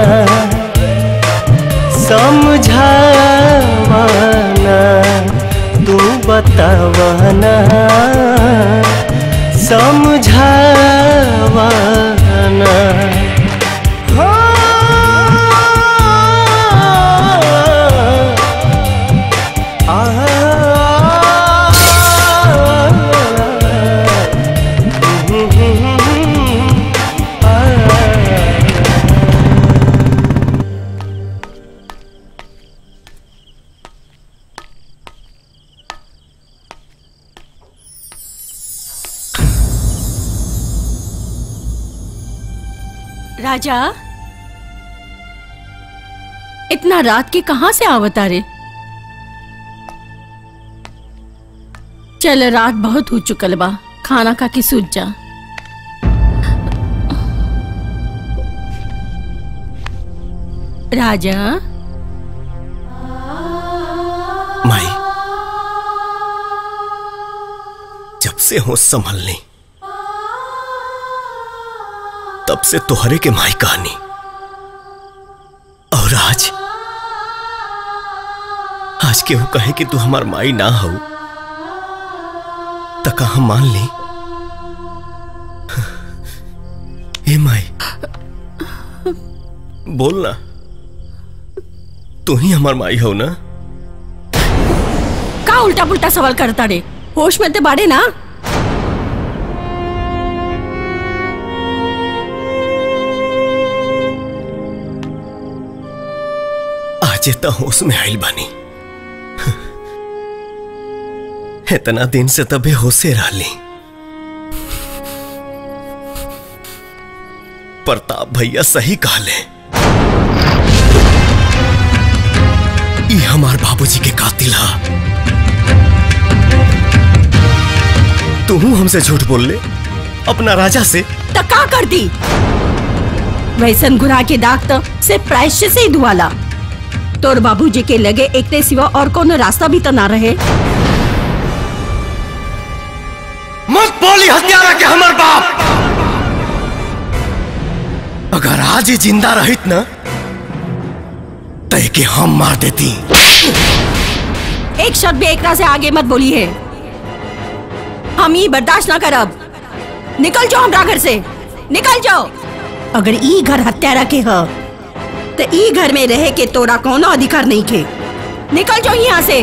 समझावाना तू बतावाना समझावाना राजा इतना रात के कहां से आवता रे चल रात बहुत हो चुकल बा खाना खा के सूझ जा राजा माई जब से होश संभल ली तब से तोहरे के माई कहानी और आज आज केहू कहे कि तू हमार माई ना हो तका हम मान ली ए माई बोल ना तू ही हमार माई हो ना का उल्टा पुल्टा सवाल करता रे होश में ते बाड़े ना आज त होश में आइल बानी इतना दिन से तबे होशे रहली प्रताप भैया सही कहले ई हमार बाबूजी के कातिल हा तू हमसे झूठ बोल ले अपना राजा से तो का कर दी वैसन गुनाह के दाग तो सिर्फ प्रायश्चित से ही धुआला तोर बाबूजी के लगे एकते सिवा और कोनो रास्ता भी तो ना रहे मत बोली हत्यारा के हमर बाप अगर आज ही जिंदा रहित ना तय के हम मार देती एक शब्द भी एकरा से आगे मत बोली है हम ये बर्दाश्त ना करब निकल जाओ हमरा घर से निकल जाओ अगर ई घर हत्यारा के ह तो ई घर में रहे के तोरा कोनो अधिकार नहीं के निकल जाओ यहाँ से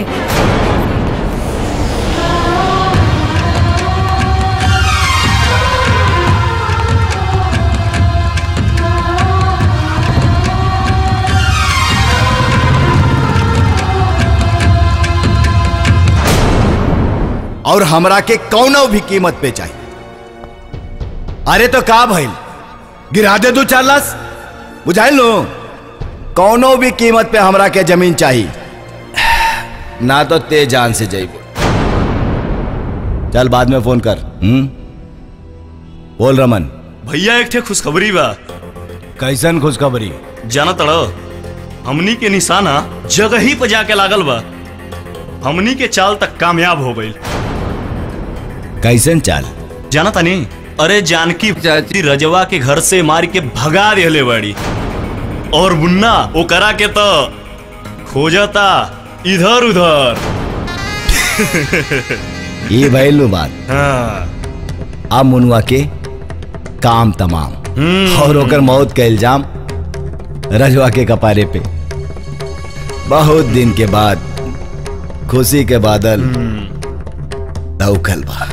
और हमरा के कौनो भी कीमत पे चाहिए अरे तो का भइल गिरा दे दो चार लाश बुझाइल लो कौनो भी कीमत पे हमरा के जमीन चाहिए ना तो ते जान से जाइबो चल बाद में फोन कर हम्म बोल रमन भैया एक ठे खुशखबरी बा कैसन खुशखबरी जाना तड़ो हमनी के निशाना जगह ही पे जाके लागल बा हमनी के चाल तक कामयाब हो गई कैसन चाल जाना तनी अरे जानकी चाची रजवा के घर से मार के भगा दिले बड़ी और मुन्ना वो करा के तो खोजता इधर उधर ये भइल नु बात हाँ अब मुनुआ के काम तमाम और ओकर मौत का इल्जाम रजवा के कपारे पे बहुत दिन के बाद खुशी के बादल दौखल बा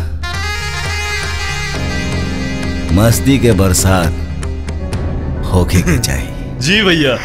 मस्ती के बरसात होके के चाहिए जी भैया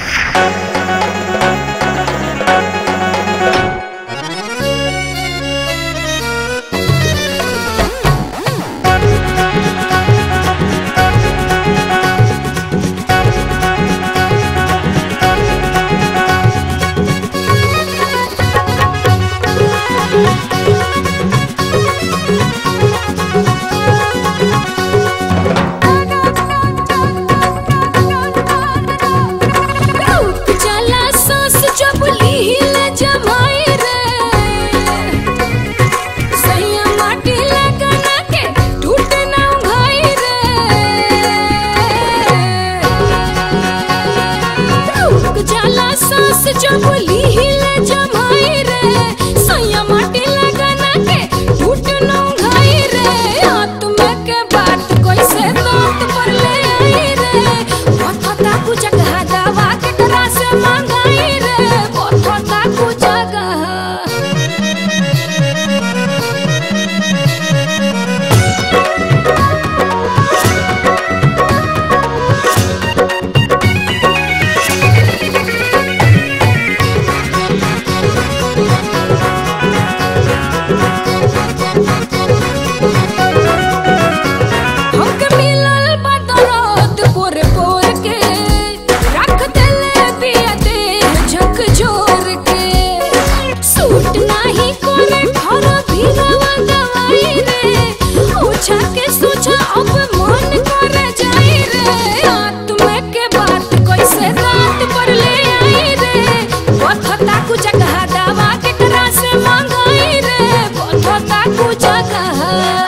हमके मिलल बदौलत पोर पोर के रख देले बिया देह झकझोर के सूट नाही करे घर भीरवा दवाई रे ओछा के सोचा अब मन करे जाई रे आत्मा के बात कैसे रात पर ले आई रे बथता कु जगह दवा के करा से मांगाई रे बथता कु जगह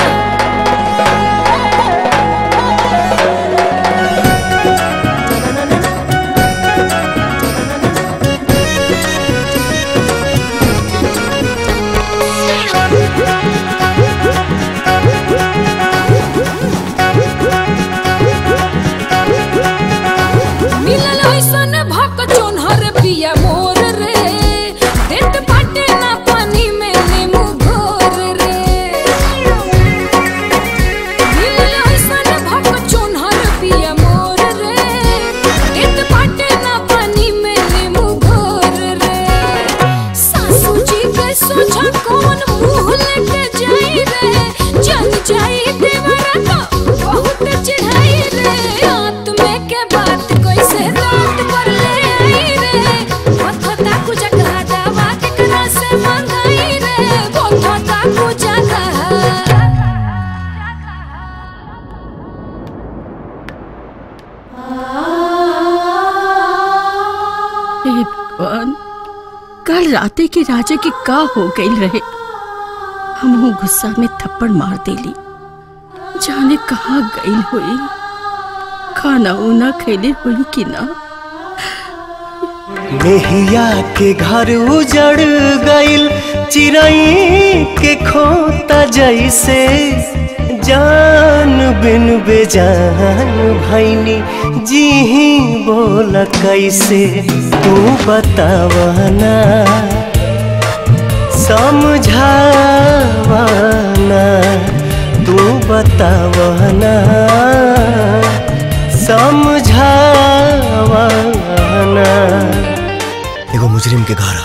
मिलल ऐसन भक चोनहर पिया मोर रे देत बाटे ना पानी में नींबू घोर रे मिलल ऐसन भक चोनहर पिया मोर रे देत बाटे ना पानी में नींबू घोर रे सासू जी के सोचा कौन मुंह लेके जाई रे जल जाई देवरा तो बहुत चढ़ाई रे आत्मे के बात कैसे रात पर ले आई रे बथता कु जगह दवा के करा से मंगाई रे बथता कु जगह हे भगवान कल राते के राजा के का हो गई रहे हम गुस्सा में थप्पड़ मार देली जाने कहाँ गई हुई खाना उना खैले हुई कि ना मेहिया के घर उजड़ गइल चिरई के खोता जैसे जान बिन बेजान भैनी जी ही बोल कैसे तू बतावना समझावना तू बतावना समझावना एगो मुजरिम के घर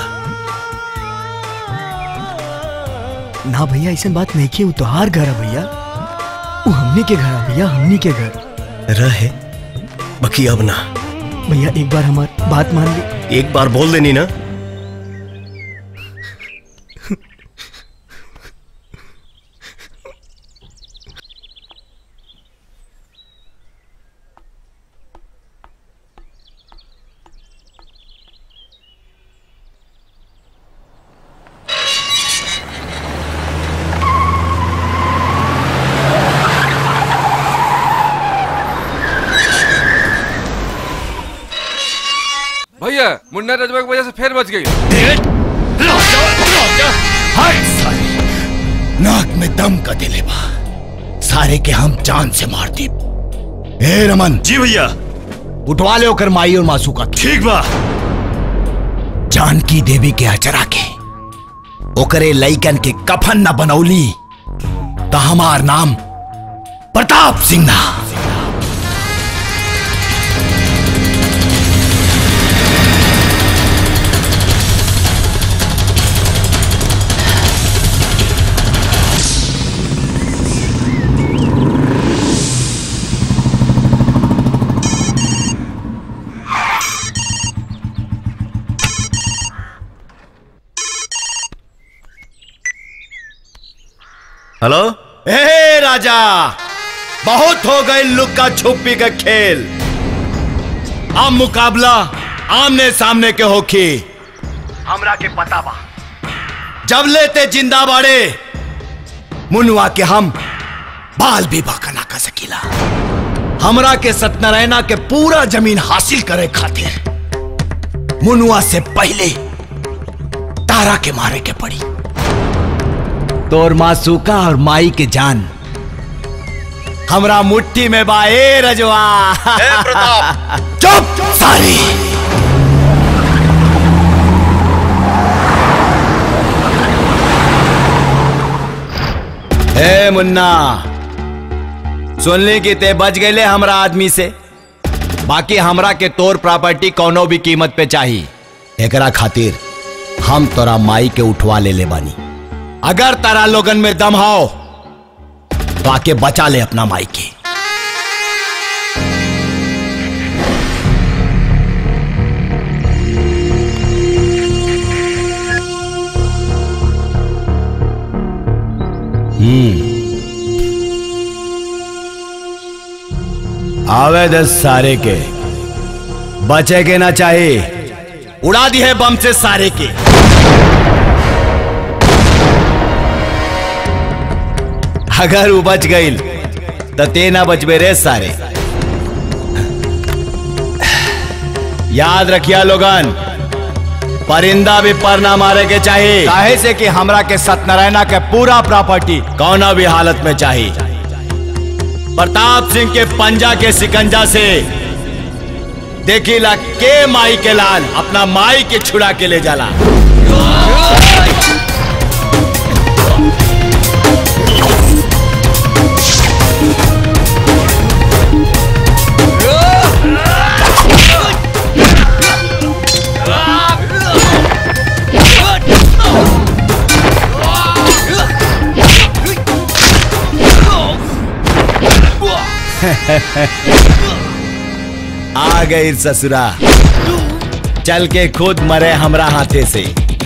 ना भैया ऐसा बात नहीं की वो तोहार घर है भैया वो हमनी के घर है भैया हमनी के घर रहे बाकी अब ना भैया एक बार हमारी बात मान ली एक बार बोल देनी ना भैया मुन्ना रजवा की वजह से फिर बच गई नाक में दम का दिले बा सारे के हम जान से मार दी ए रमन जी भैया उठवा ले ओकर माई और मासू का ठीक बा जानकी देवी के अचरा के ओकरे लइकन के कफन न बनौली तो हमार नाम प्रताप सिंह ना हेलो ए राजा बहुत हो गए लुक्का छुपी का खेल अब मुकाबला आमने सामने के होखी हमरा के पता बा जब लेते जिंदा बाड़े मुनुआ के हम बाल भी बाका ना कर सकीला हमरा के सत्यनारायणा के पूरा जमीन हासिल करे खातिर मुनुआ से पहले तारा के मारे के पड़ी तोर मासूका और माई के जान हमरा मुट्ठी में बा ए रजवा चुप सारी ए मुन्ना सुनली कि ते बच गए हमरा आदमी से बाकी हमरा के तोर प्रॉपर्टी कोनो भी कीमत पे चाहिए एकरा खातिर हम तोरा माई के उठवा ले ले बानी अगर तारा लोगन में दम हो तो आके बचा ले अपना माई के हम्म आवे दस सारे के बचे के ना चाहिए उड़ा दी है बम से सारे के अगर वो बच गई तो ते ना बचबे रे सारे याद रखिया लोगन परिंदा भी पर ना मारे के चाहिए काहे से कि हमरा के सत्यनारायणा के पूरा प्रॉपर्टी कौना भी हालत में चाहिए प्रताप सिंह के पंजा के सिकंजा से देखिला के माई के लाल अपना माई के छुड़ा के ले जाला आ गई ससुरा चल के खुद मरे हमरा हाथे से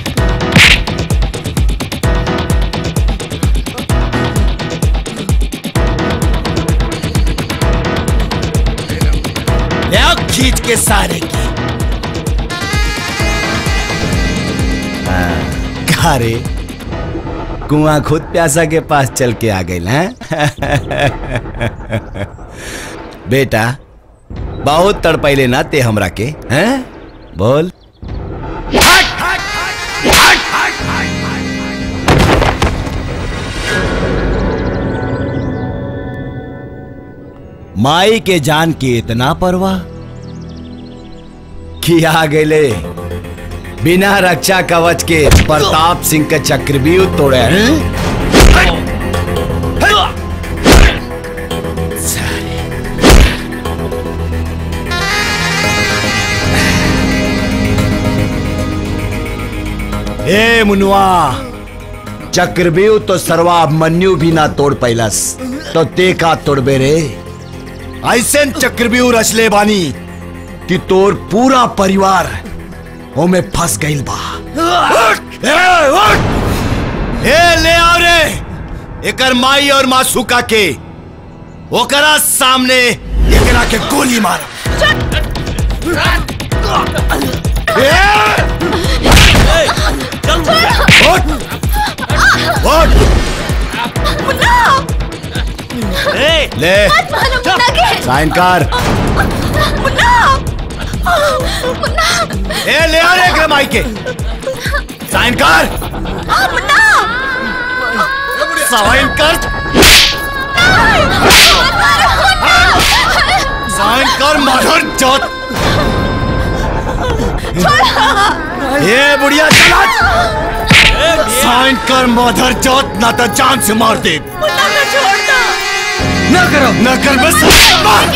ले खींच के सारे की हाँ, रे कुआं खुद प्यासा के पास चल के आ गई हैं बेटा बहुत तड़पैले ना ते हमरा के हैं बोल माई के जान के इतना परवाह कि आ गेले बिना रक्षा कवच के प्रताप सिंह का चक्रव्यूह तोड़े हैं ए मुनुआ चक्रव्यूह तो सर्वाभिमन्यु भी ना तोड़ पैलस तो ते का तोड़बे रे ऐसे चक्रव्यूह रचले बानी कि तोर पूरा परिवार ओमे फंस गइल बा ए, उठ! ए ले आओ रे एकर माई और मासूका के ओकरा सामने एकरा के गोली मार उठ! उठ! ले मत मारो मुन्ना के साइन कर मुन्ना मुन्ना ए ले आ रे एकरा माई के साइन कर आ, मुन्ना साइन कर साइन कर मदर चौथ ये बुढ़िया चला साइन कर मदर चौथ ना तो जान से मार दे मुन्ना को छोड़ दो ना करो ना कर बस मार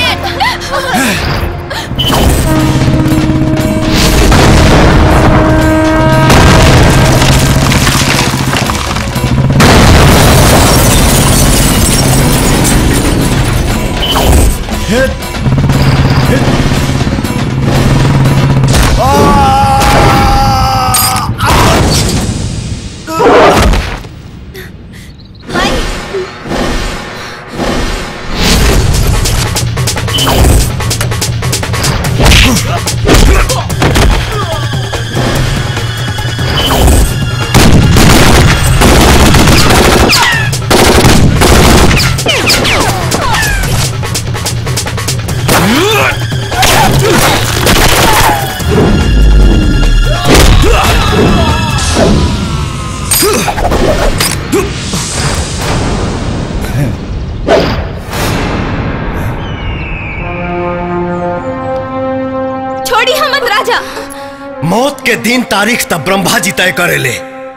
छोड़ी हमत राजा मौत के दिन तारीख तब ब्रह्मा जी तय करेले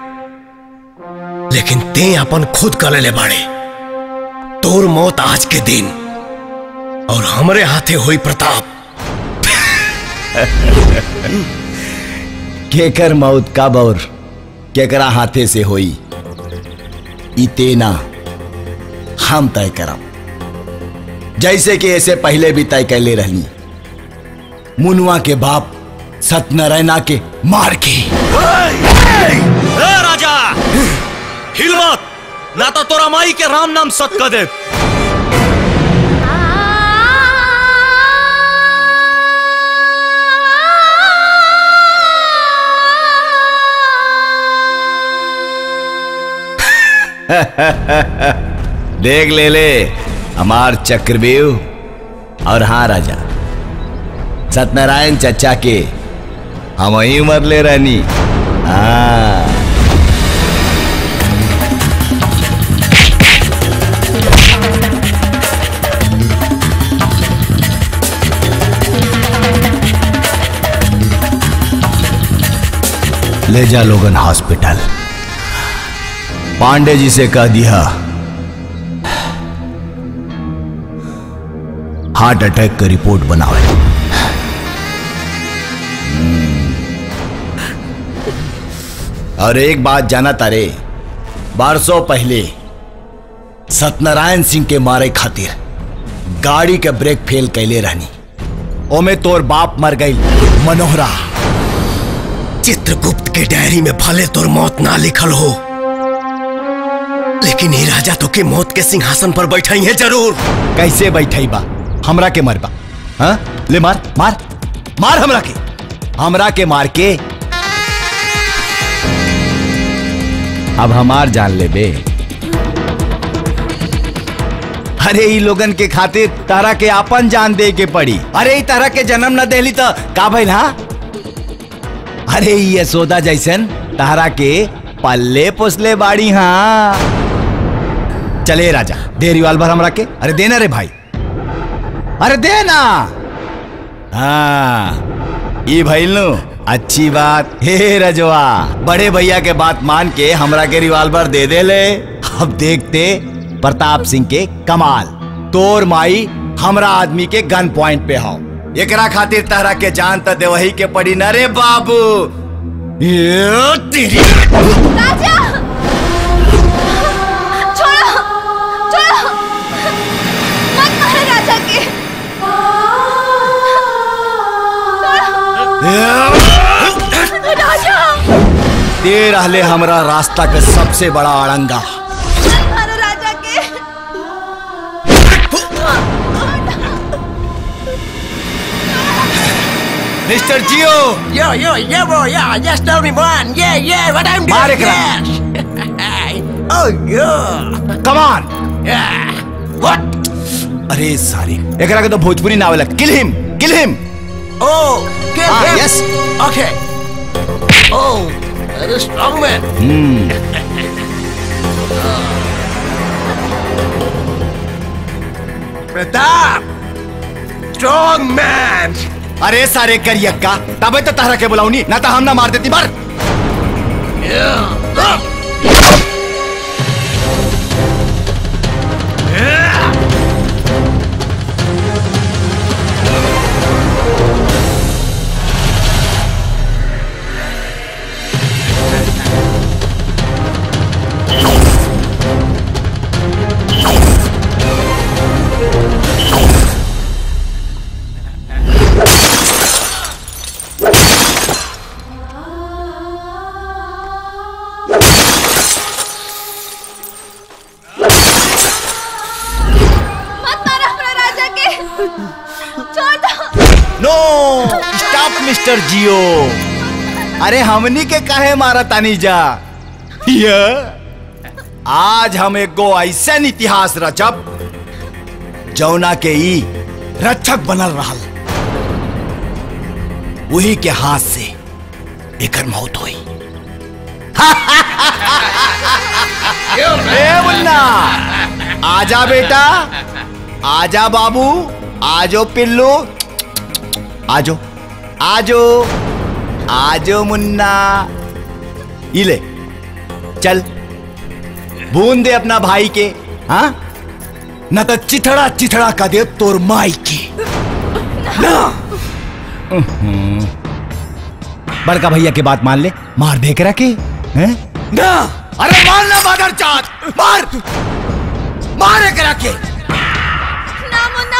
लेकिन ते अपन खुद करेले बाड़े तोर मौत आज के दिन और हमरे हाथे हुई प्रताप केकर मौत का बौर केकरा हाथे से होई इतेना हम तय करब जैसे कि ऐसे पहले भी तय कैले रहनी मुनुआ के बाप सत्यनारायणा के मार के ए, राजा हिल मत ना तो तोरा माई के राम नाम सत कर दे देख ले ले हमार चक्रव्यूह और हाँ राजा सत्यनारायण चचा के हम वही मर ले रहनी हाँ ले जा लोगन हॉस्पिटल पांडे जी से कह दिया हार्ट अटैक का रिपोर्ट बनावे हम्म। और एक बात जाना तारे बारसों पहले सत्यनारायण सिंह के मारे खातिर गाड़ी के ब्रेक फेल कैले रहनी ओमे तोर बाप मर गई मनोहरा चित्रगुप्त के डायरी में भले तोर मौत ना लिखल हो लेकिन ये राजा तो के मौत के सिंहासन पर बैठाई है जरूर कैसे बैठाई बा हमरा के मरबा हाँ ले मार मार मार हमरा के हमरा के मार के अब हमार जान ले बे अरे ई लोगन के खातिर तारा के आपन जान दे के पड़ी अरे ई तारा के जन्म न देली तो का भइल हा अरे ई यशोदा जैसन तारा के पल्ले पोसले बाड़ी हाँ चले राजा दे रिवाल्वर हमरा के अरे देना रे भाई अरे देना हाँ ये भइल नु अच्छी बात हे रजवा बड़े भैया के बात मान के हमरा के रिवाल्वर दे दे ले अब देखते प्रताप सिंह के कमाल तोर माई हमरा आदमी के गन पॉइंट पे हो एकरा खातिर तहरा के जान त देवही के पड़ी न रे बाबू ये तेरी राजा छोड़ो छोड़ो मत मारो राजा के छोड़ो। राजा दे रहले हमरा रास्ता के सबसे बड़ा अड़ंगा मत मारो राजा के मिस्टर जियो Yo, yo, yeah, bro, yeah, just tell me one. Yeah, yeah, what I'm doing. मार एकरा। yes. oh, yeah. Come on Yeah. What? अरे सारी एकरा के तो भोजपुरी ना आवेला kill him kill him Oh, kill Ah, him. yes. Okay. Oh, very strong man. हम्म Pratap. Strong man. अरे सारे करियक्का तबे तो तहरा के बुलाऊनी ना तो हम ना मार देती मार Yeah. Up. मत मारो अपना राजा के छोड़ दो नो स्टॉप मिस्टर जियो अरे हमनी के काहे मारा तानी जा ये आज हम एगो ऐसन इतिहास रचब जौना के ई रक्षक बनल रहल वही के हाथ से एकर मौत हुई ए मुन्ना आजा बेटा आजा बाबू आजो पिल्लू आजो आजो आजो मुन्ना इले चल बूंद दे अपना भाई के हाँ न तो चिथड़ा चिथड़ा का दे तोर माई के ना बड़का भैया के बात मान ले मार दे करा के हैं? ना अरे मार ना मादर चाँद मार मार एकरा के ना मुन्ना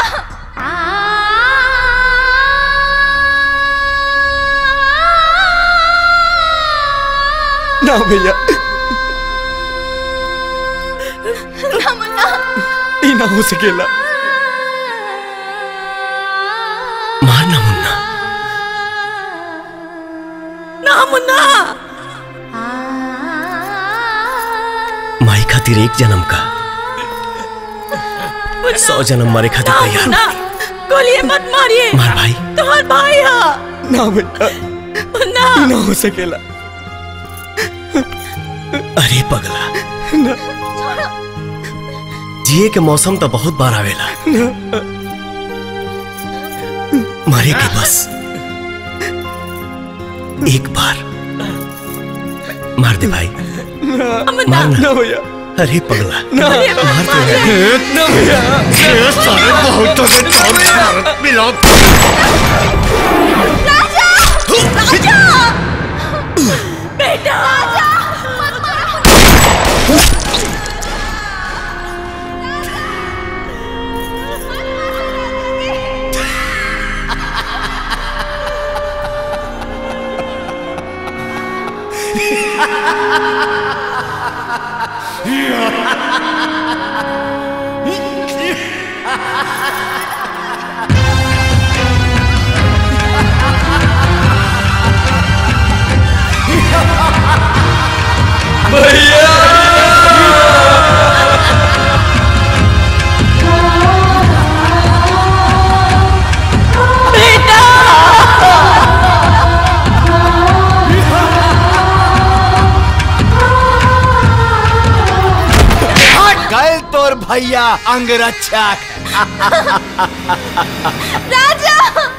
ना भैया ना मुन्ना ई ना हो सकेला मारना मुन्ना ना मुन्ना माई खातिर एक जन्म का सौ जन्म मारे खातिर ना तैयार मुन्ना गोलियां मत मारिए मार भाई तुम्हार भाई है ना भैया मुन्ना ई ना हो सकेला अरे पगला जिए के मौसम तो बहुत बार आवेला मारे के बस एक बार मार दे भाई मारना ना भैया अरे पगला ना। मार दे ना भैया। ये सारे बहुतों से चौक भारत मिलाओ बेटा गए तोर भैया अंगरक्षक राजा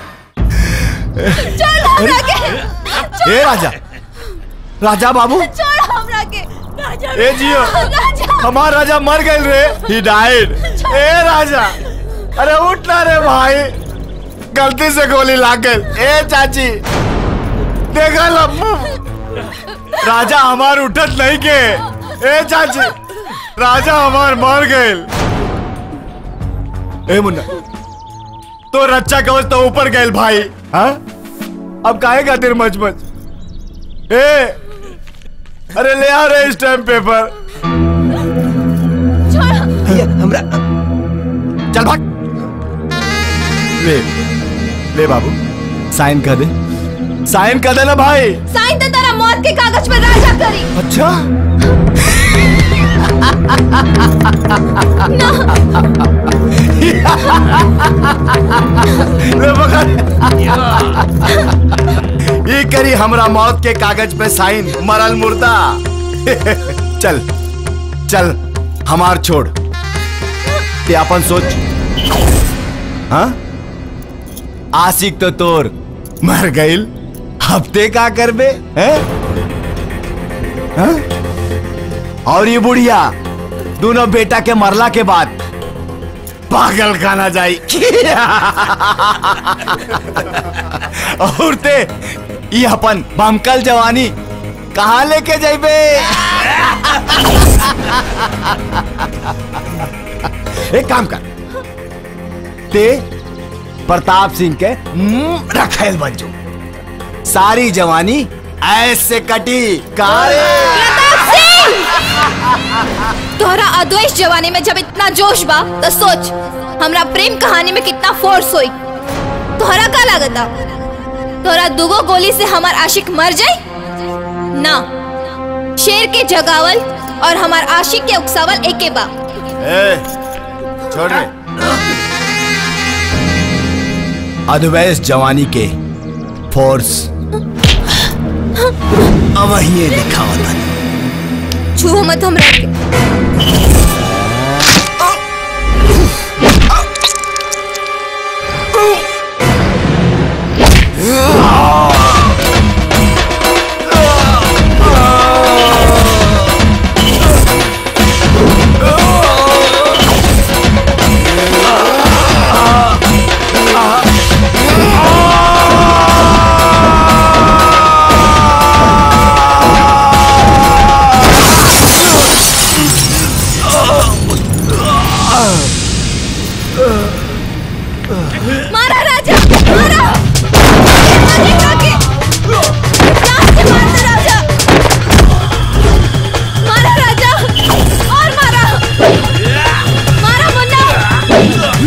छोड़ हमरा के ए राजा राजा बाबू छोड़ हमरा के राजा ए जियो राजा हमार राजा मर गए रे ही डाइड ए राजा अरे उठ ना रे भाई गलती से गोली लाग गई ए चाची देखा लम्बू राजा हमार उठत नहीं के ए चाची राजा हमार मर गए ए मुन्ना तो रक्षा कवच तो ऊपर गए भाई हाँ अब काहे खातिर मच मच ए अरे ले आ रे स्टैम्प पेपर भैया हमरा चल भाग ले ले बाबू साइन कर दे साइन कर दे ना भाई साइन तो तेरा मौत के कागज पर राजा करी अच्छा ले पकड़ ये करी हमरा मौत के कागज पे साइन मरल मुर्दा चल चल हमार छोड़ ते अपन सोच हाँ आशिक तो तोर मर गईल हफ्ते का करबे हैं हाँ? और ये बुढ़िया दोनों बेटा के मरला के बाद पागल खाना जाई और ते ये अपन बमकल जवानी कहाँ लेके जाइबे एक काम कर ते प्रताप सिंह के मुंह रखेल बन जो सारी जवानी ऐसे कटी कारे तोहरा अद्वैत जवानी में जब इतना जोश बा तो सोच हमरा प्रेम कहानी में कितना फोर्स होई तोहरा का लागता तोहरा दुगो गोली से हमार आशिक मर जाए ना शेर के जगावल और हमार आशिक के उकसावल एके बा ए, छोड़ रे अद्वैस जवानी के फोर्स अब ये लिखा होता छू मत हमरा के Ah! मारा राजा मारा मारे काके जान से मार दे राजा मारा राजा और मारा मारा मुन्ना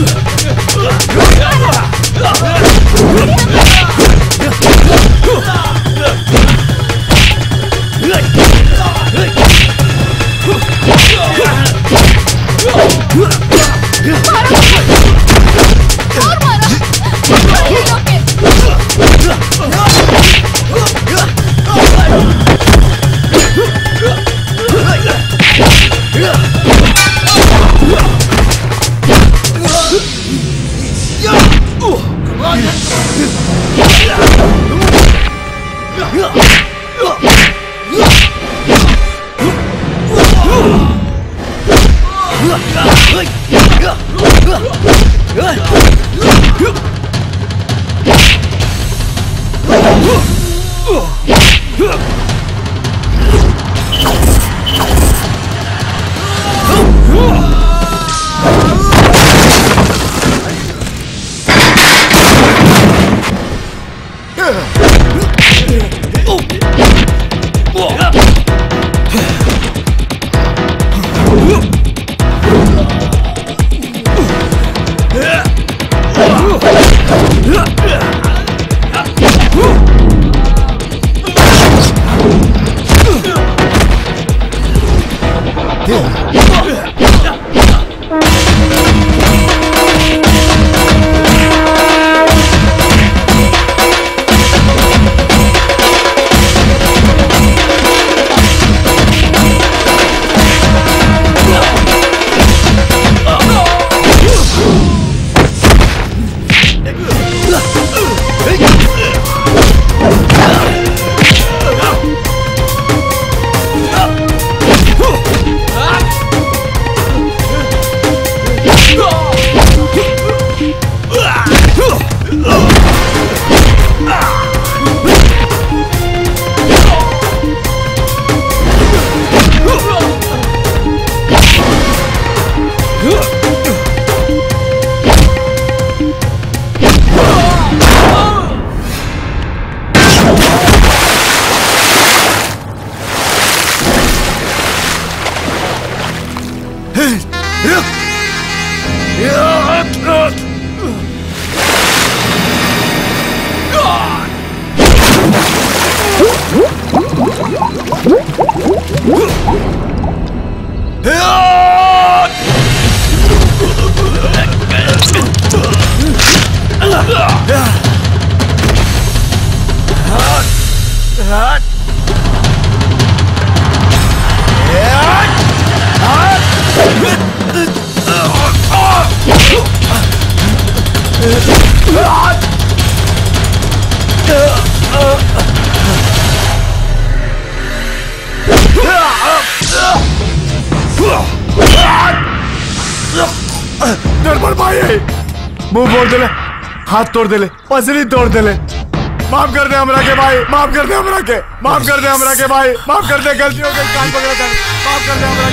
निर्मल भाई मुंह बोल देले हाथ तोड़ देले पसली तोड़ देले माफ कर दे हमरा के भाई माफ कर दे हमरा के माफ कर दे हमरा के भाई माफ कर दे गलती हो गई कान पकड़ा था माफ कर दे हमरा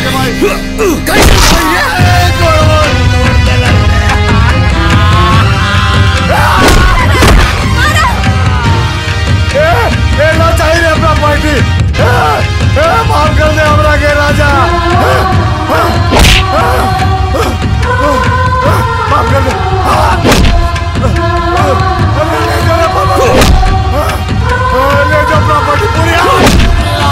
के भाई ए, ए, ना चाहिए अपना पार्टी ए, ए, माफ कर दे हमरा के राजा माफ कर दे ले जाओ प्रॉपर्टी पूरी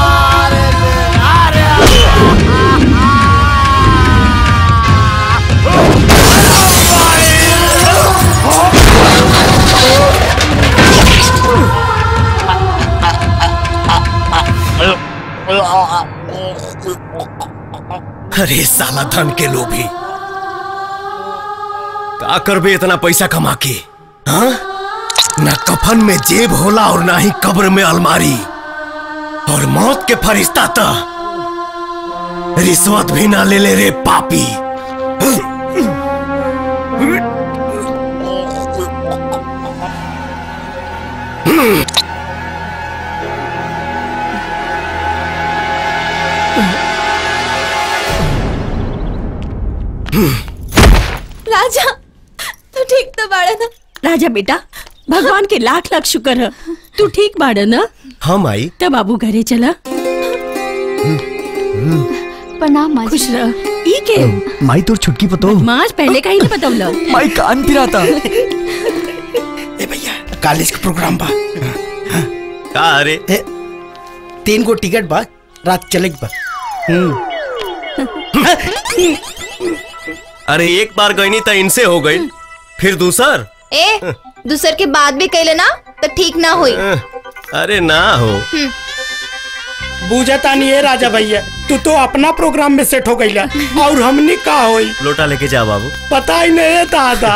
अरे साला धन के लोभी का करबे इतना पैसा कमा के हाँ? ना कफन में जेब होला और ना ही कब्र में अलमारी और मौत के फरिश्ता तो रिश्वत भी ना ले ले रे पापी राजा तू ठीक तो बाड़ा ना राजा बेटा भगवान के लाख लाख शुक्र है तू ठीक बाड़ा ना हाँ माई तब बाबू घरे चला प्रणाम माँ खुश रह ई के माई तोर छुटकी पतो माज पहले का ही नहीं बतौला माई कान पिराता कॉलेज का प्रोग्राम बा का अरे ए, तीन गो टिकट बा रात चले बा अरे एक बार गईनी तो इनसे हो गई फिर दूसर ए दूसर के बाद भी कैले ना तो ठीक ना हुई अरे ना हो हम्म, बूझता नहीं है राजा भैया तू तो अपना प्रोग्राम में सेट हो गईला और हमने का होई लोटा लेके जा बाबू पता ही नहीं है दादा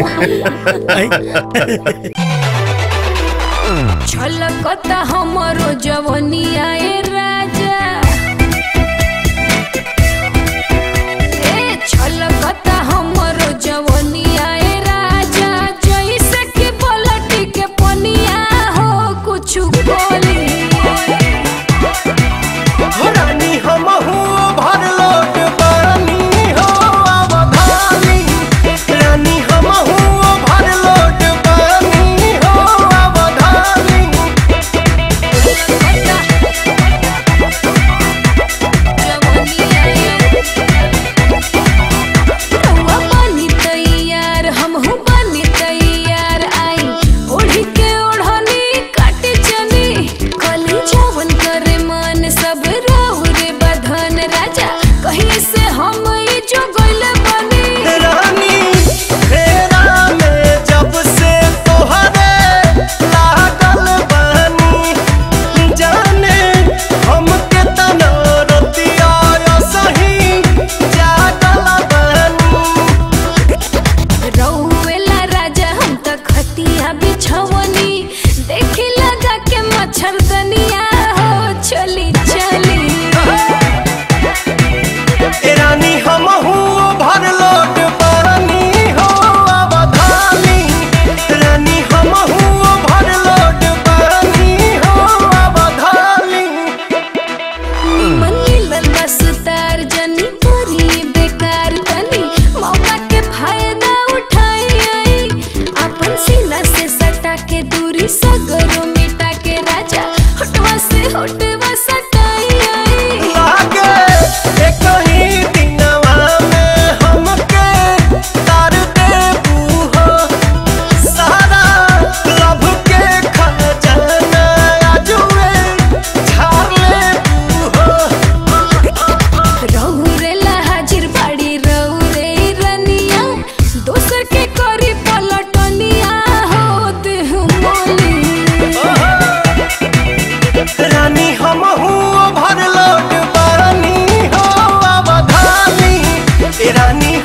छलकता हमरो जवनिया ए राजा ए छलकता हमरो जवनिया ए राजा जैसे कि पलटी के पनिया हो कुछ बोली रानी हम भर लोट पानी हो अवधानी रानी हम भर लोट पानी हो अवधानी रउआ बनी तैयार हमहू बनी तैयार आई ओढ़ी के ओढ़नी काट चली कली जवन करे मन सब रहु रे बधन राजा कहीं से हम ई जो गइल बनी रानी फेरा में जब से तोहरे लागल बानी जाने हमके तना रतिया सही जागल बानी रउएला राजा हम त खतिया बिछवनी देखी लगा के मच्छरदनिया हो चली चली ए रानी हम भर लोट पानी हो अवधानी रानी हम भर लोट पानी हो अवधानी मनी लंबा सुतार जनी करी बेकार तनी मौका के फायदा उठाई आई अपन सीना से सटा के दूरी सगरो मिटा के राजा होटवा से होटवा सटाई आई लागे एक ही दिनवा में हमके तार देबू हो सारा लभ के खजाना आजुए झाड़ लेबू हो रहुरेला हाजिर बाड़ी रहुरे रनिया दोसर के करी पलटनिया हो देह मोली रानी हम भर लोट पानी हो अवधानी ए रानी